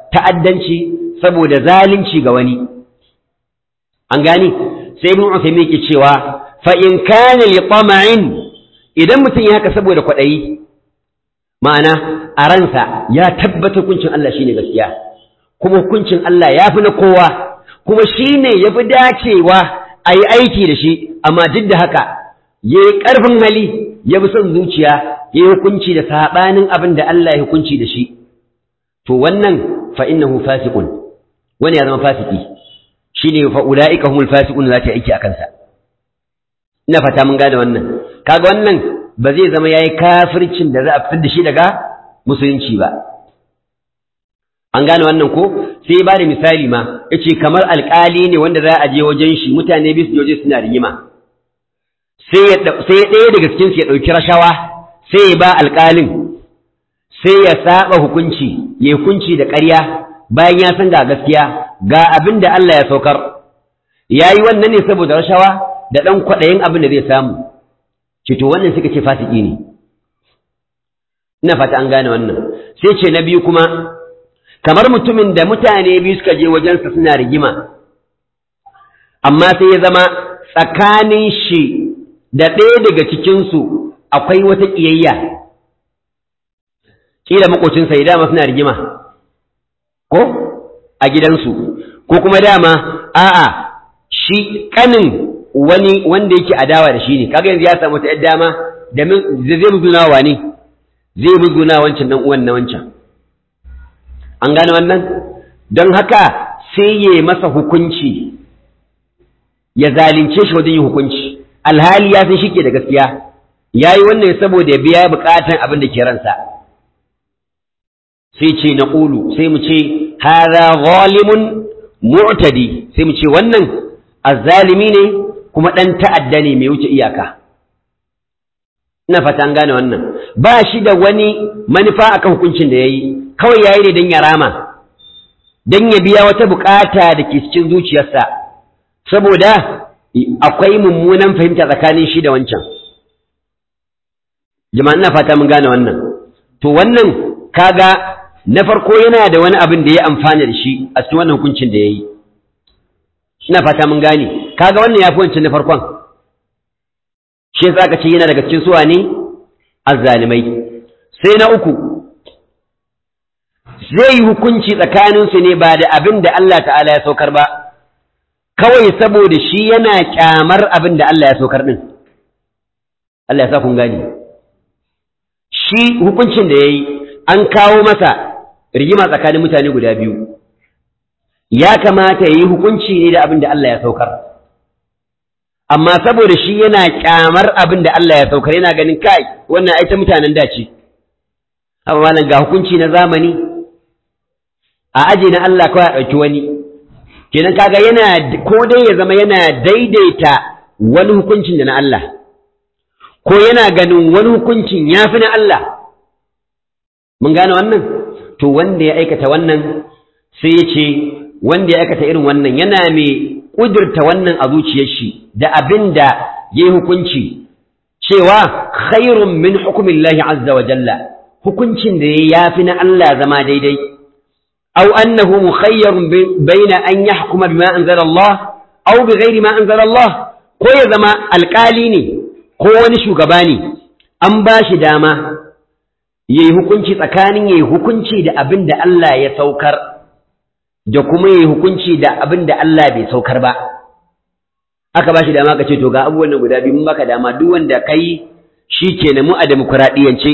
ta'addanci saboda zalunci ga wani an gani sai ibn Uthaymeen yake cewa fa in kana li tama'in idan mutum ya haka saboda kwaɗayi ma'ana a ransa ya tabbata hukuncin Allah shine gaskiya kuma hukuncin Allah ya fi na kowa kuma shine ya fi dacewa a yi aiki da shi amma duk da haka ya yi ƙarfin hali ya bi son zuciya ya yi hukunci da saɓanin abin da Allah ya hukunci da shi to wannan fa innahu fasiqun wani ya zama fasiki shine fa ulaika humul fasiqun za ta aiki a kansa ina fata mun gane wannan kaga wannan ba zai zama yayi kafircin da za a fitar da shi daga musulunci ba an gane wannan ko sai ba da misali ma yace kamar alƙali ne wanda za a je wajen shi mutane bisu je suna rigima sai ya sai ɗaya daga cikin su ya ɗauki rashawa sai ya ba alƙalin sai ya saba hukunci ya hukunci da ƙarya bayan ya san ga gaskiya ga abin da Allah ya saukar yayi wannan ne saboda rashawa da ɗan kwaɗayin abin da zai samu ce to wannan suka ce fasiki ne ina fata an gane wannan sai ce na biyu kuma kamar mutumin da mutane biyu suka je wajensa suna rigima amma sai ya zama tsakanin shi da ɗaya daga cikinsu akwai wata ƙiyayya ƙila maƙocinsa ya dama suna rigima ko a gidansu ko kuma dama a'a shi ƙanin wani wanda yake adawa da shi ne kaga yanzu ya samu ta yar dama da zai muzguna wa ne zai muzguna wancan dan uwan na wancan an gane wannan don haka sai ya masa hukunci ya zalunce shi wajen yin hukunci alhali ya san shi ke da gaskiya ya yi wannan saboda ya biya bukatan abin da ke ransa sai ce na ƙulu sai mu ce hada zalimun mu'tadi sai mu ce wannan azzalimi ne kuma ɗan ta'adda ne mai wuce iyaka ina fata an gane wannan ba shi da wani manufa akan hukuncin da ya yi kawai ya yi ne don ya rama don ya biya wata bukata da ke cikin zuciyarsa saboda akwai mummunan fahimta tsakanin shi da wancan jama'a ina fata mun gane wannan to wannan kaga na farko yana da wani abin da ya amfana da shi a cikin wannan hukuncin da ya yi ina fata mun gane kaga wannan yafi wancan na farkon shi yasa aka ce yana daga cikin suwa ne azzalimai sai na uku zai yi hukunci tsakanin su ne ba da abin da Allah ta'ala ya saukar ba kawai saboda shi yana kyamar abin da Allah ya saukar din Allah ya sa kun gane shi hukuncin da yayi an kawo masa rigima tsakanin mutane guda biyu ya kamata ya yi hukunci ne da abin da Allah ya saukar amma saboda shi yana kyamar abin da Allah ya saukar yana ganin kai wannan ai ta mutanen dace amma malam ga hukunci na zamani a aje na Allah kawai a ɗauki wani kenan kaga yana ko dai ya zama yana daidaita wani hukuncin da na Allah ko yana ganin wani hukuncin ya fi na Allah mun gane wannan to wanda ya aikata wannan sai ya ce wanda ya aikata irin wannan yana mai ƙudurta wannan a zuciyar shi da abin da ya yi hukunci cewa khairun min hukumin lahi azza wa jalla hukuncin da ya fi na Allah zama daidai aw annahu mukhayyarun baina an yahkuma bima anzala Allah aw bighairi ma anzala Allah ko ya zama alƙali ne ko wani shugaba ne an ba shi dama yayi hukunci tsakanin yayi hukunci da abin da Allah ya saukar da kuma yi hukunci da abin da Allah bai saukar ba aka ba shi dama ka ce to ga abubuwan guda biyu mun baka dama duk wanda kai shi ke mu a demokuraɗiyance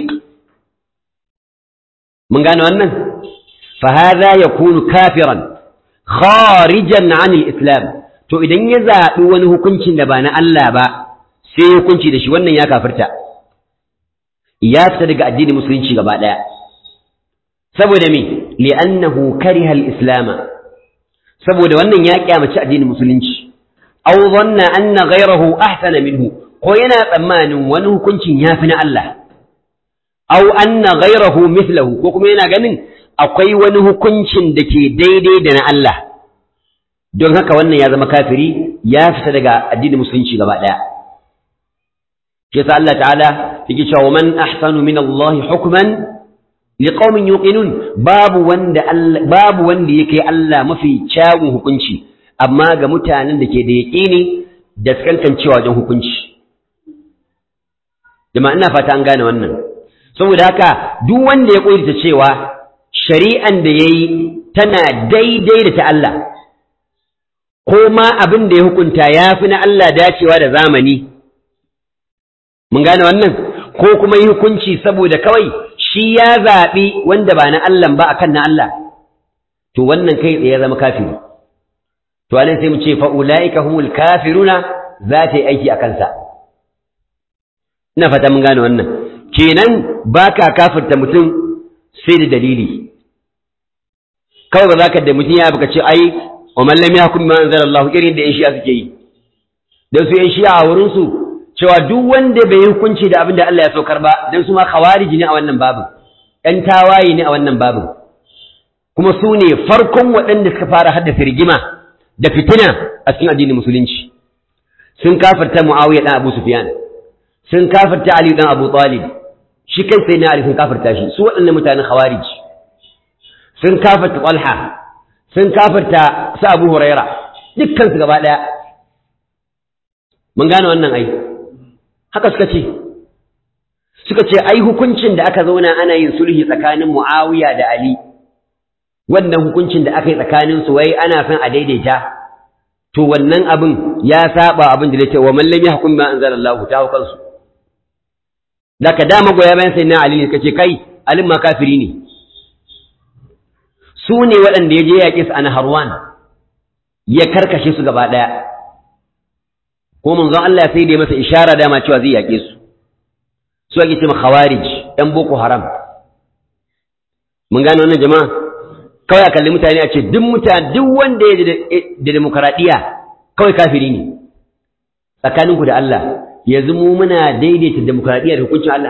mun gane wannan fa hadha yakunu kafiran kharijan an islam to idan ya zaɓi wani hukuncin da ba na Allah ba sai hukunci da shi wannan ya kafirta ya fita daga addinin musulunci gaba ɗaya saboda me li'annahu kariha al-islam saboda wannan ya kyamaci addinin musulunci aw dhanna anna ghayrahu ahsana minhu ko yana tsammanin wani hukuncin yafi na Allah aw anna ghayrahu mithluhu ko kuma yana ganin akwai wani hukuncin da ke daidai da na Allah don haka wannan ya zama kafiri ya fita daga addinin musulunci gaba daya shi yasa Allah ta'ala yake cewa man ahsanu min Allah hukman liqaumin yuqinun babu wanda Allah babu wanda yake Allah mafi kyawun hukunci amma ga mutanen da ke da yaqini da kankancewa wajen hukunci jama'a ina fata an gane wannan saboda haka duk wanda ya koyi cewa shari'an da yayi tana daidai da ta Allah ko ma abin da ya hukunta yafi na Allah dacewa da zamani mun gane wannan ko kuma yi hukunci saboda kawai shi ya zaɓi wanda ba na Allah ba akan na Allah to wannan kai tsaye ya zama kafiri to anan sai mu ce fa ulaika humul kafiruna za ta yi aiki a kansa ina fata mun gane wannan kenan baka kafirta mutum sai da dalili kawai ba za ka da mutum ya baka ce ai wa man lam yahkum bima anzalallahu irin da yan shi'a suke yi dan su yan shi'a a wurin su cewa duk wanda bai yi hukunci da abin da Allah ya saukar ba dan su ma khawariji ne a wannan babin ɗan tawaye ne a wannan babin kuma su ne farkon waɗanda suka fara haddasa rigima da fitina a cikin addinin musulunci sun kafirta Muawiya dan Abu Sufyan sun kafirta Ali dan Abu Talib shi kai sai na Ali sun kafirta shi su waɗannan mutanen khawariji sun kafirta Talha sun kafirta su Abu Huraira dukkan su gaba ɗaya mun gane wannan ai haka suka ce suka ce ai hukuncin da aka zauna ana yin sulhi tsakanin Muawiya da Ali wannan hukuncin da aka yi tsakanin su wai ana son a daidaita to wannan abin ya saba abin da yake wa man lam yahkum ma anzalallahu ta hukan su da ka dama goya bayan sai na Ali ne kace kai Ali ma kafiri ne su ne waɗanda ya je yaƙi su a Naharwan ya karkashe su gaba ɗaya ko manzon Allah sai da ya masa ishara dama cewa zai yaƙe su su ake cewa khawarij ɗan boko haram mun gane wannan jama'a kawai a kalli mutane a ce duk mutane duk wanda ya da demokaradiyya kawai kafiri ne tsakaninku da Allah yanzu mu muna daidaita demokaradiyya da hukuncin Allah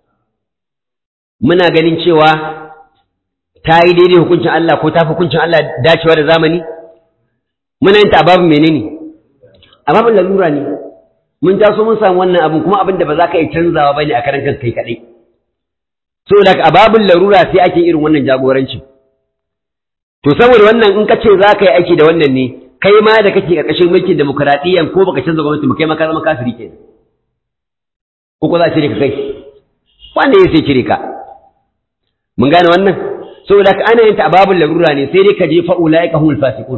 muna ganin cewa ta yi daidai hukuncin Allah ko ta fi hukuncin Allah dacewa da zamani muna yin ta a babin menene a babin lalura ne mun taso mun samu wannan abin kuma abin da ba za ka yi canzawa ba ne a karan kanka kai kaɗai so da a babin larura sai ake irin wannan jagorancin to saboda wannan in ka ce za ka yi aiki da wannan ne kai ma da kake ƙarƙashin mulkin demokuraɗiyyan ko baka canza gwamnati ba kai ma ka zama kafiri ke ko ko za a cire ka kai wanda ya sai cire ka mun gane wannan saboda ka ana yin ta a babin larura ne sai dai ka je fa'ula ya kahul fasiqun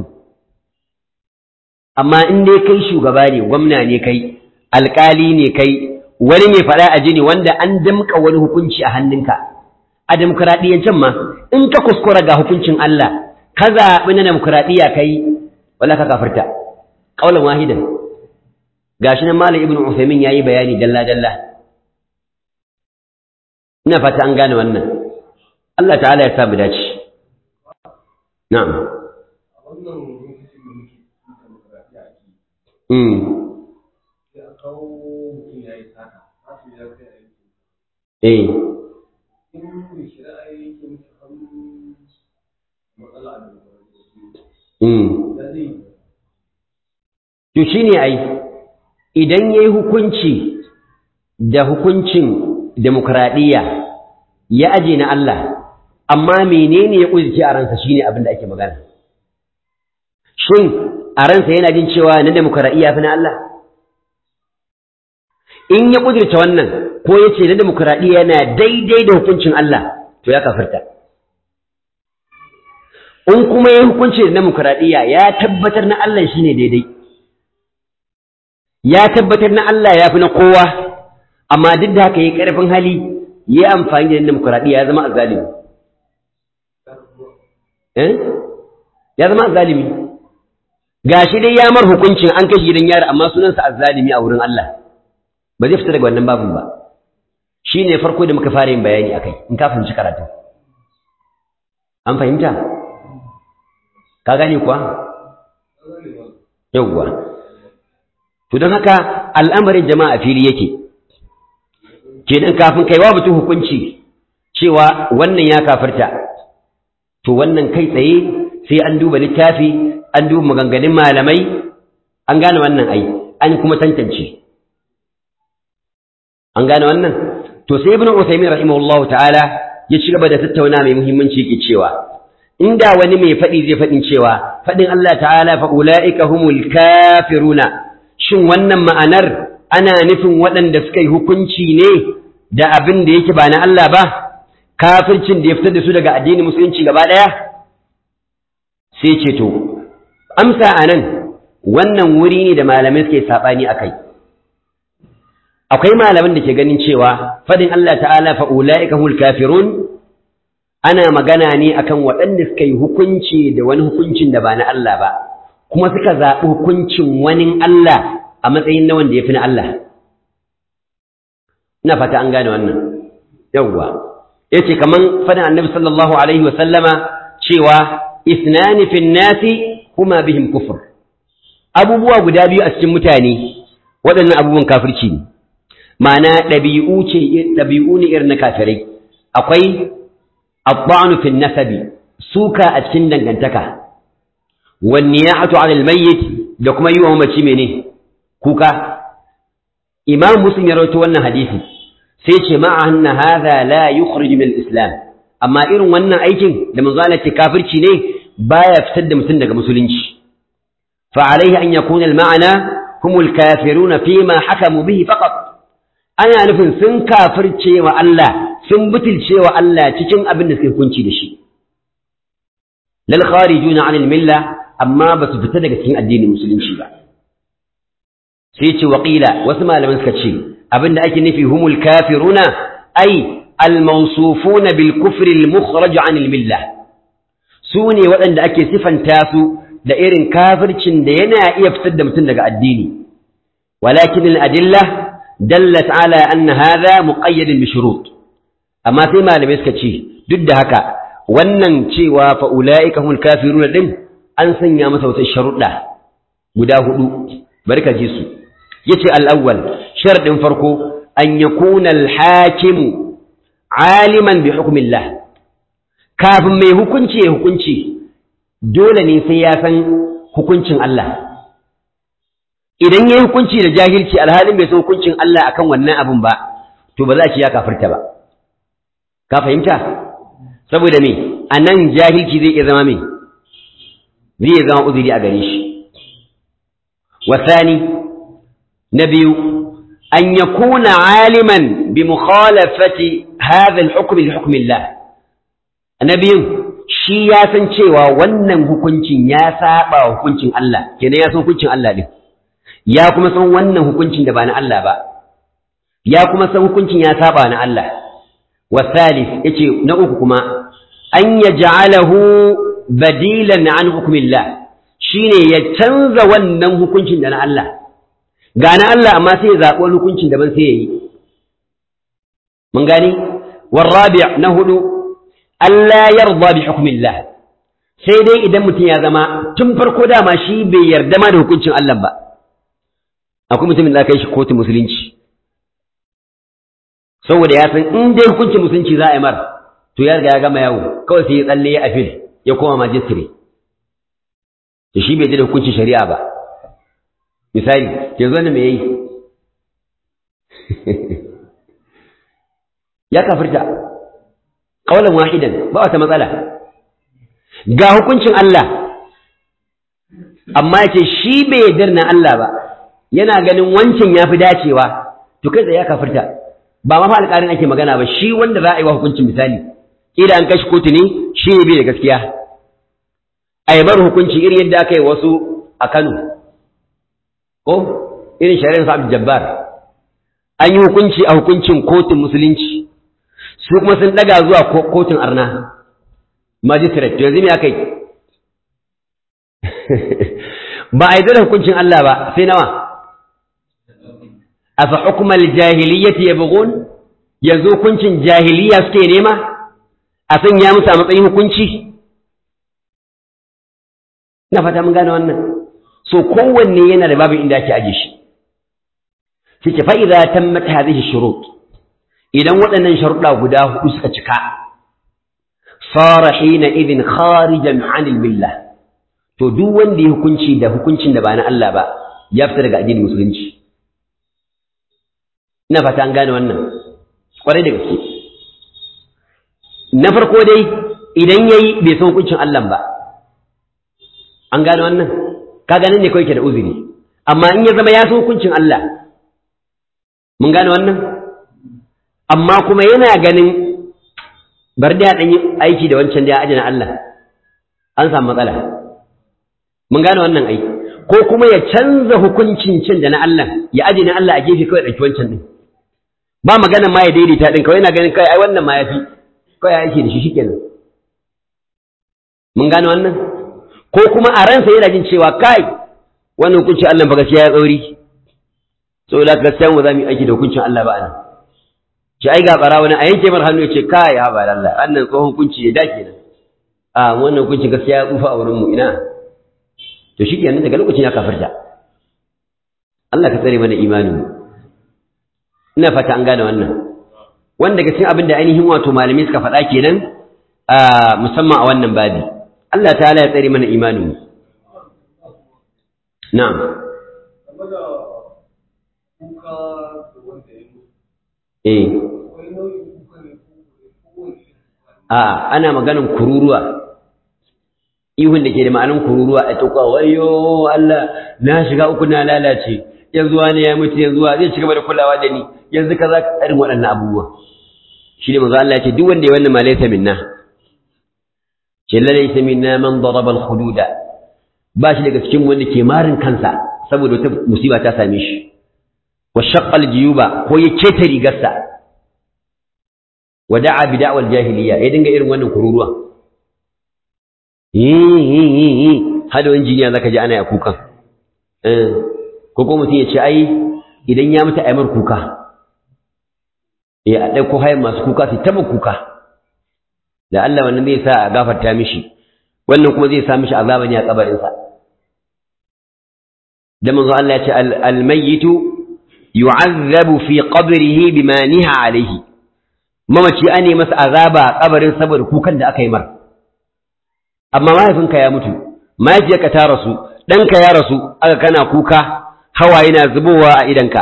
amma in dai kai shugaba ne gwamna ne kai alƙali ne kai wani mai faɗa a jini wanda an damƙa wani hukunci a hannunka a demokuraɗiyyancin ma in ka kuskura ga hukuncin Allah ka zaɓi na demokuraɗiyya kai wala ka kafirta ƙaunar wahidan gashi nan malam ibnu usaimin yayi bayani dalla dalla ina fata an gane wannan Allah ta'ala ya sa mu dace na'am Eh. To shi ne ai, idan ya yi hukunci da hukuncin demokuraɗiyya ya aje na Allah, amma menene ya ƙuzike a ransa shi ne abin da ake magana. Shin a ransa yana jin cewa na demokuraɗiyya fi na Allah? In ya ƙudurta wannan ko ya ce na demokuraɗiyya yana daidai da hukuncin Allah, to ya kafirta. In kuma ya hukunci da demokuraɗiyya ya tabbatar na Allah shi ne daidai. Ya tabbatar na Allah ya fi na kowa, amma duk da haka ya ƙarfin hali ya amfani da demokuraɗiyya ya zama azalimi. Eh? Ya zama azalimi. Gashi dai ya mar hukuncin an kashe gidan yari amma sunansa azalimi a wurin Allah. Ba zai fita daga wannan babin ba. Shi ne farko da muka fara yin bayani a kai, in ka fahimci karatu. An fahimta? Ka gane kuwa? Yawwa. To don haka al'amarin jama'a fili yake. Kenan kafin kai wa mutum hukunci cewa wannan ya kafirta. To wannan kai tsaye sai an duba littafi, an duba maganganun malamai, an gane wannan ai, an kuma tantance. An gane wannan? To sai Ibn Uthaymeen rahimahullahu ta'ala ya ci gaba da tattauna mai muhimmanci yake cewa inda wani mai faɗi zai faɗin cewa faɗin Allah ta'ala fa ulaika humul kafiruna shin wannan ma'anar ana nufin waɗanda suka yi hukunci ne da abin da yake ba na Allah ba kafircin da ya fitar da su daga addinin musulunci gaba ɗaya sai ce to amsa anan wannan wuri ne da malamai suke saɓani a kai akwai malaman da ke ganin cewa fadin Allah ta'ala fa ulaika hul kafirun ana magana ne akan waɗanda suka yi hukunci da wani hukuncin da ba na Allah ba kuma suka zaɓi hukuncin wani Allah a matsayin na wanda ya fi na Allah ina fata an gane wannan yawwa yace kaman fadin annabi sallallahu alaihi wa sallama cewa isnani fin nasi huma bihim kufr abubuwa guda biyu a cikin mutane waɗannan abubuwan kafirci ne ma'ana ɗabi'u ce ɗabi'u ne irin na kafirai akwai abba'anu fil nasabi suka a cikin dangantaka wan niyatu 'ala al-mayyit da kuma yi wa mamaci mene kuka imam muslim ya rawaito wannan hadisi sai ce ma'a anna hadha la yukhrij min al-islam amma irin wannan aikin da manzo Allah ce kafirci ne baya fitar da mutum daga musulunci فعليه أن يكون المعنى هم الكافرون فيما حكموا به فقط أنا نفن سن كافر شيء وألا سن بتل شيء وألا تشن أبن سكن كنشي دشي للخارجون عن الملة أما بس فتدق سن الدين المسلم شيء سيتي وقيل وسمى لمن سكتشي أبن أكي نفي هم الكافرون أي الموصوفون بالكفر المخرج عن الملة سوني وأن أكي صفا تاسو da irin kafircin da yana iya fitar da mutum daga addini walakin al-adilla dallat ala anna hadha muqayyad bi shurut amma sai malamai suka ce duk da haka wannan cewa fa ulaika humul kafirun din an sanya masa wata sharuɗa guda hudu barka ji su yace al-awwal sharadin farko an yakuna al-hakim aliman bi hukmillah kafin mai hukunci ya hukunci dole ne sai ya san hukuncin Allah idan ya yi hukunci da jahilci alhalin bai san hukuncin Allah akan wannan abin ba to ba za a ce ya kafirta ba ka fahimta saboda me a nan jahilci zai iya zama me zai iya zama uzuri a gare shi wasani na biyu an yakuna aliman bi mukhalafati hadha al-hukm li hukm Allah na biyun shi ya san cewa wannan hukuncin ya saba hukuncin Allah kenan ya san hukuncin Allah din ya kuma san wannan hukuncin da ba na Allah ba ya kuma san hukuncin ya saba na Allah wasalis yace na uku kuma an yaj'alahu badilan an hukmillah shine ya canza wannan hukuncin da na Allah ga na Allah amma sai ya zaɓi wani hukuncin daban sai ya yi mun gani والرابع نهدو Allah yarda bi hukmillah sai dai idan mutum ya zama tun farko dama shi bai yarda ma da hukuncin Allah ba akwai mutumin da kai shi kotu musulunci saboda ya san in dai hukuncin musulunci za a yi mar to ya riga ya gama yawo kawai sai ya tsalle ya afil ya koma majistire to shi bai ji da hukuncin shari'a ba misali yanzu wannan me yayi ya kafirta kaulan wahidan ba wata matsala ga hukuncin Allah amma yace shi bai yarda na Allah ba yana ganin wancan yafi dacewa to kai ya kafirta ba ma fa alƙarin ake magana ba shi wanda za a yi wa hukuncin misali kila an kashi kotu ne shi ne bai da gaskiya a yi bar hukunci irin yadda aka yi wasu a Kano ko irin shari'ar sa Jabbar an yi hukunci a hukuncin kotun musulunci su kuma sun daga zuwa kotun arna magistrate to yanzu me aka yi ba a yi da hukuncin Allah ba sai nawa afa hukmal jahiliyyati yabghun yanzu hukuncin jahiliya suke nema a sanya musu a matsayin hukunci ina fata mun gane wannan so kowanne yana da babin inda ake aje shi sai fa idza tammat hadhihi shurut idan waɗannan sharuɗa guda hudu suka cika fara hina idin kharijan anil billah to duk wanda ya hukunci da hukuncin da ba na Allah ba ya fita daga addinin musulunci ina fata an gane wannan kwarai da gaske na farko dai idan yayi bai san hukuncin Allah ba an gane wannan ka ganin ne kawai ke da uzuri amma in ya zama ya san hukuncin Allah mun gane wannan amma kuma yana ganin bar da dan yi aiki da wancan da ya ajina Allah an samu matsala mun gane wannan aiki ko kuma ya canza hukuncin cin da na Allah ya ajina Allah a gefe kawai ɗauki wancan din ba magana ma ya daidaita din kawai yana ganin kai ai wannan ma yafi kawai ya aiki da shi shikenan mun gane wannan ko kuma a ransa yana jin cewa kai wannan hukuncin Allah ba gaskiya ya tsauri saboda gaskiya mu za mu yi aiki da hukuncin Allah ba anan ce ai ga bara wani a yanke mar hannu ya ce kai ha ba Allah annan tsohon hukunci ya dake nan a wannan hukuncin gaskiya ya tsufa a wurin mu ina to shikenan daga lokacin ya kafirta Allah ka tsare mana imanin mu ina fata an gane wannan wanda daga cikin abin da ainihin wato malamai suka faɗa kenan a musamman a wannan babi Allah ta'ala ya tsare mana imanin mu na'am eh a ana maganin kururuwa ihun da ke da ma'anin kururuwa a tuka wayo Allah na shiga uku na lalace yanzu wani ya mutu yanzu zai ci gaba da kulawa da ni yanzu ka za ka irin waɗannan abubuwa shi ne manzo Allah ya ce duk wanda ya wannan ma laysa minna ce la laysa minna man daraba al hududa ba shi daga cikin wanda ke marin kansa saboda wata musiba ta same shi wa shaqqa al jiyuba ko ya keta rigarsa wa da'a bi da'wal jahiliya ya dinga irin wannan kururuwa hada wani jiniya zaka ji ana ya kukan ko ko mutum ya ce ai idan ya mutu aimar kuka ya a ɗauko hayan masu kuka su taba kuka da Allah wannan zai sa a gafarta mishi wannan kuma zai sa mishi azaba ne a kabarinsa da manzo Allah ya ce al-mayyitu yu'azzabu fi qabrihi bima niha alayhi mamaci ane masa azaba a kabarin saboda kukan da aka yi mar amma mahaifinka ya mutu mahaifiyarka ta rasu ɗanka ya rasu aka kana kuka hawaye na zubowa a idanka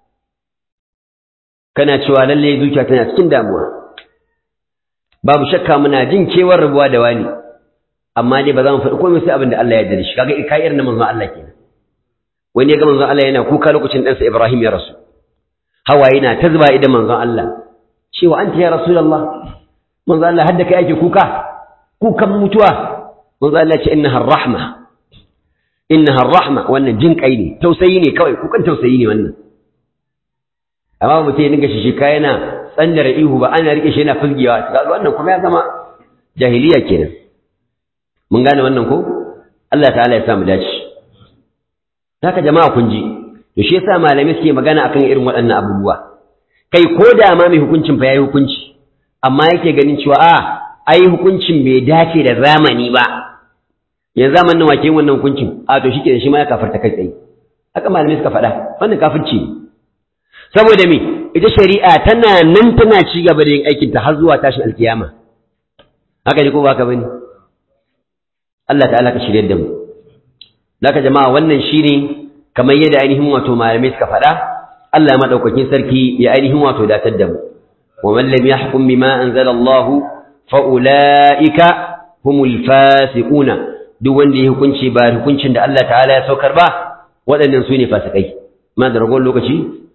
kana cewa lallai zuciya tana cikin damuwa babu shakka muna jin kewar rabuwa da wani amma dai ba za mu faɗi komai sai abin da Allah ya yarda da shi kaga kai irin na manzon Allah kenan wani ya ga manzon Allah yana kuka lokacin ɗansa Ibrahim ya rasu hawaye na ta zuba idan manzon Allah cewa anta ya rasulullah manzon Allah hadda kai ake kuka kukan mutuwa manzo Allah ce innaha rahma innaha rahma wannan jin kai ne tausayi ne kawai kukan tausayi ne wannan amma mutum ya dinga shi shi yana tsandara ihu ba ana rike shi yana fulgiyawa kaga wannan kuma ya zama jahiliya kenan mun gane wannan ko Allah ta'ala ya sa mu dace haka jama'a kun ji to shi yasa malamai suke magana akan irin waɗannan abubuwa kai ko da ma mai hukuncin fa yayi hukunci amma yake ganin cewa a ai hukuncin bai dace da zamani ba yanzu zamanin wake wannan hukuncin a to shi ke shi ma ya kafarta kai tsaye haka malamai suka faɗa wannan kafirci ne saboda me ita shari'a tana nan tana ci gaba da yin aikin ta har zuwa tashin alkiyama haka ne ko ba ka bane Allah ta'ala ka shirye da mu Laka jama'a wannan shine kamar yadda ainihin wato malamai suka faɗa Allah madaukakin sarki ya ainihin wato datar da mu wa man lam yahkum bima anzala Allahu fa'ula'ika humul fasiquna duk wanda ya hukunci ba hukuncin da Allah ta'ala ya saukar ba waɗannan su ne fasikai ma da ragon lokaci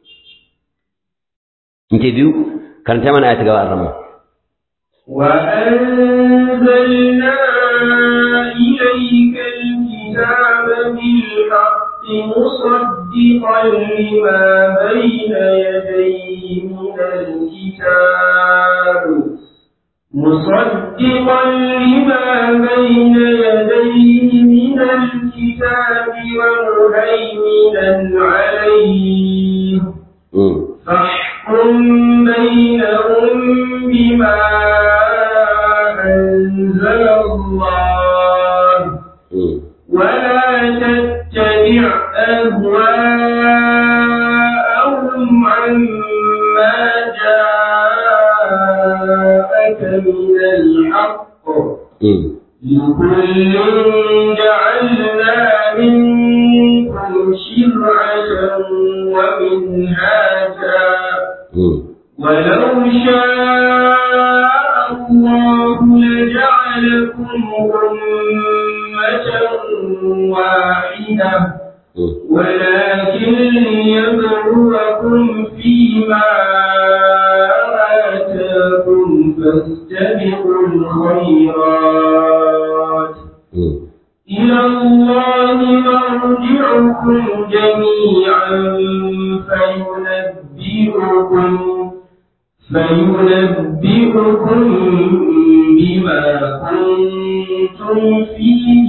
in ke biyu karanta mana ayata gaba arama وأنزلنا إليك الكتاب بالحق مصدقا لما بين يديه من الكتاب مصدقا لما بين يديه من الكتاب ومهيمنا عليه فاحكم بينهم بما أنزل الله ولا تتبع أهواءهم عما جاءك من الحق لكل جعلنا منكم شرعة ومنهاجا ولو شاء الله أمة واحدة ولكن ليبلوكم فيما آتاكم فاستبقوا الخيرات إلى الله مرجعكم جميعا فينبئكم فينبئكم بما كنتم فيه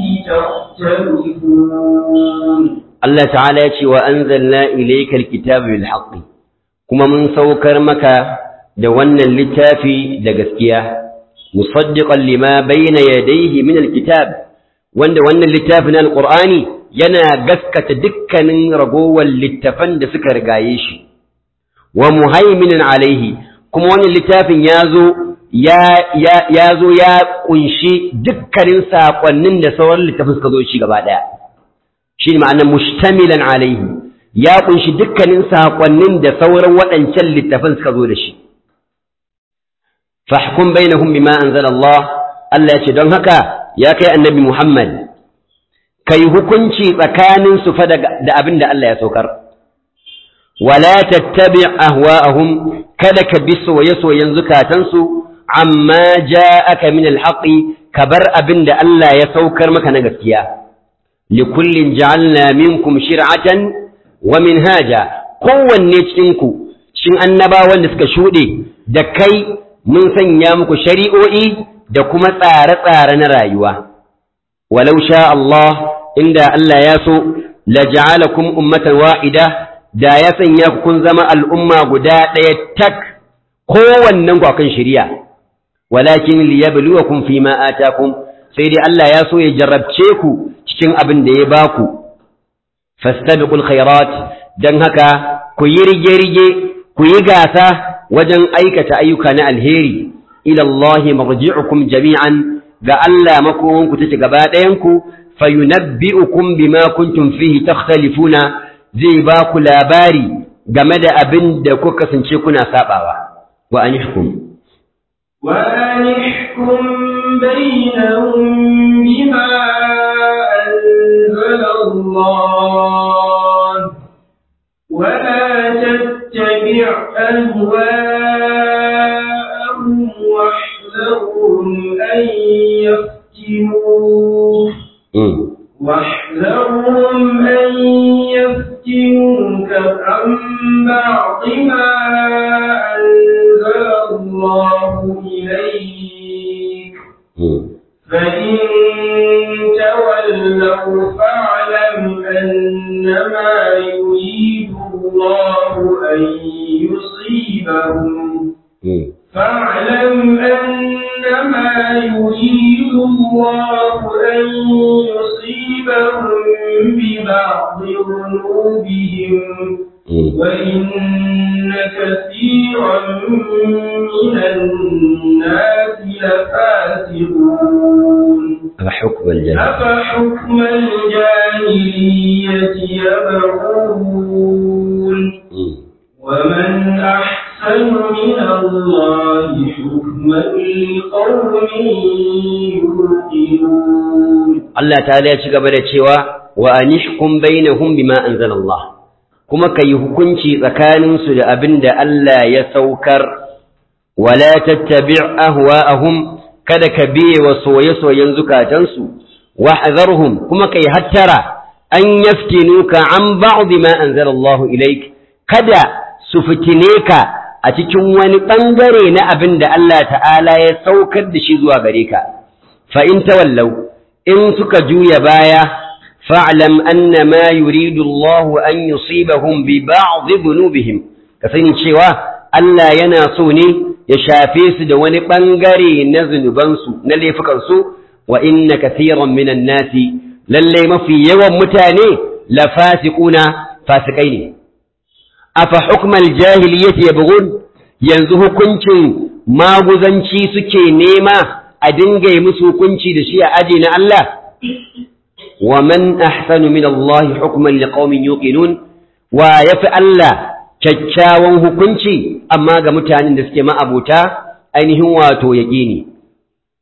تختلفون Allah ta'ala ya ce wa anzalna ilayka alkitaba bil haqqi kuma mun saukar maka da wannan littafi da gaskiya musaddiqan lima bayna yadayhi min alkitab wanda wannan littafi na alqur'ani yana gaskata dukkanin ragowar littafan da suka rigaye shi wa muhaiminan alaihi kuma wannan littafin ya zo ya ya ya zo ya kunshi dukkanin sakonnin da sauran littafin suka zo shi gaba daya shi ne ma'anar mushtamilan alaihi ya kunshi dukkanin saƙonnin da sauran waɗancan littafan suka zo da shi fahkum bainahum bima anzala Allah Allah ya ce don haka ya kai annabi Muhammad kai hukunci tsakanin su fa da abin da Allah ya saukar wala tattabi ahwa'ahum kada ka bi soye-soyen zukatansu amma ja'aka min alhaqi ka bar abin da Allah ya saukar maka na gaskiya likullin ja'alna minkum shir'atan wa minhaja kowanne cikinku cikin annabawan da suka shuɗe da kai mun sanya muku shari'o'i da kuma tsare-tsare na rayuwa walau sha Allah inda Allah ya so la ja'alakum ummatan wa'ida da ya sanya ku kun zama al'umma guda ɗaya tak kowannen ku akan shari'a walakin liyabluwakum fima atakum sai dai Allah ya so ya jarrabce ku cikin abin da ya baku fastabiqul khairat dan haka ku yi rige-rige ku yi gasa wajen aikata ayyuka na alheri ila Allah marji'ukum jami'an ga Allah makomanku take gaba ɗayanku fayunabbi'ukum bima kuntum fihi takhtalifuna zai ba ku labari game da abin da kuka kasance kuna sabawa wa anihkum وأنحكم بينهم بما أنزل الله ولا تتبع أهواءهم واحذرهم أن يفتنوك واحذرهم أن يفتنوك عن بعض ما أنزل الله إليك فإن تولوا فاعلم أنما يريد الله أن يصيبهم فاعلم أنما يريد الله أن يصيبهم ببعض ذنوبهم وإن كثيرا من الناس لفاسقون أفحكم الجاهل أفحكم الجاهلية يبغون ومن أحسن من الله حكما لقوم يوقنون Allah ta'ala ya ci gaba da cewa wa anihkum bainahum bima anzalallah kuma kai hukunci tsakanin su da abin da Allah ya saukar wala tattabi' ahwa'ahum kada ka biye wa soye-soyen zukatansu wahzarhum kuma kai hattara an yaftinuka an ba'd ma anzalallahu ilaik kada su fitine ka a cikin wani bangare na abin da Allah ta'ala ya saukar da shi zuwa gare ka fa in tawallau in suka juya baya fa'lam anna ma yuridu Allah an yusibahum bi ba'd dhunubihim ka sani cewa Allah yana so ne ya shafe su da wani bangare na zunubansu na laifukansu wa inna kathiran minan nasi lalle mafi yawan mutane la fasiquna fasikai ne afa hukmal jahiliyyati yabghun yanzu hukuncin maguzanci suke nema a dinga yi musu hukunci da shi a aji na Allah wa man ahsanu min Allah hukman liqaumin yuqinun wa yafi Allah kyakkyawan hukunci amma ga mutanen da suke ma'abuta ainihin wato yaqini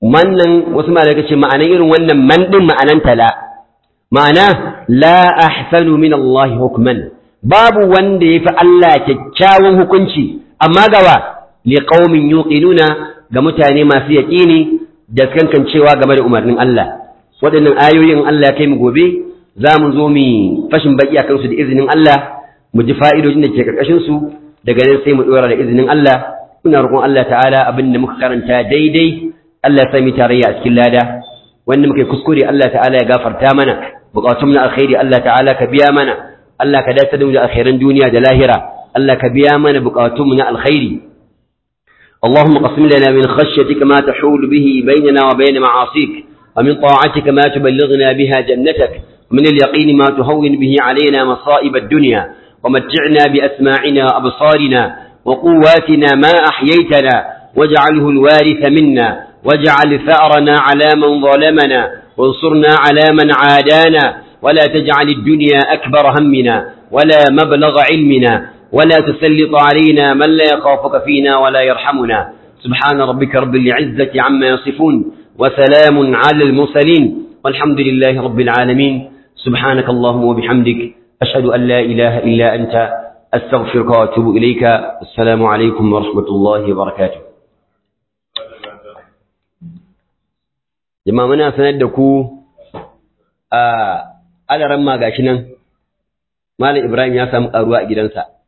wannan wasu malaka ce ma'anan irin wannan man din ma'anan tala ma'ana la ahsanu min Allah hukman babu wanda yafi Allah kyakkyawan hukunci amma gawa li qaumin yuqinuna ga mutane masu yaqini da kankancewa game da umarnin Allah waɗannan ayoyin Allah ya kai mu gobe za mu zo mu fashin baki akan su da izinin Allah mu ji fa'idojin da ke karkashin su daga nan sai mu dora da izinin Allah muna roƙon Allah ta'ala abin da muka karanta daidai Allah ya sami tarayya a cikin lada wanda muka yi kuskure Allah ta'ala ya gafarta mana bukatun na alkhairi Allah ta'ala ka biya mana Allah ka dace da mu da alkhairan duniya da lahira Allah ka biya mana bukatun mu na alkhairi اللهم قسم لنا من خشيتك ما تحول به بيننا وبين معاصيك ومن طاعتك ما تبلغنا بها جنتك ومن اليقين ما تهون به علينا مصائب الدنيا ومتعنا بأسماعنا وأبصارنا وقواتنا ما أحييتنا واجعله الوارث منا واجعل ثأرنا على من ظلمنا وانصرنا على من عادانا ولا تجعل الدنيا أكبر همنا ولا مبلغ علمنا ولا تسلط علينا من لا يخافك فينا ولا يرحمنا سبحان ربك رب العزة عما يصفون وسلام على المرسلين والحمد لله رب العالمين سبحانك اللهم وبحمدك أشهد أن لا إله إلا أنت أستغفرك وأتوب إليك السلام عليكم ورحمة الله وبركاته jama'a muna sanar da ku a alaran ma gashi nan malam ibrahim ya samu karuwa a gidansa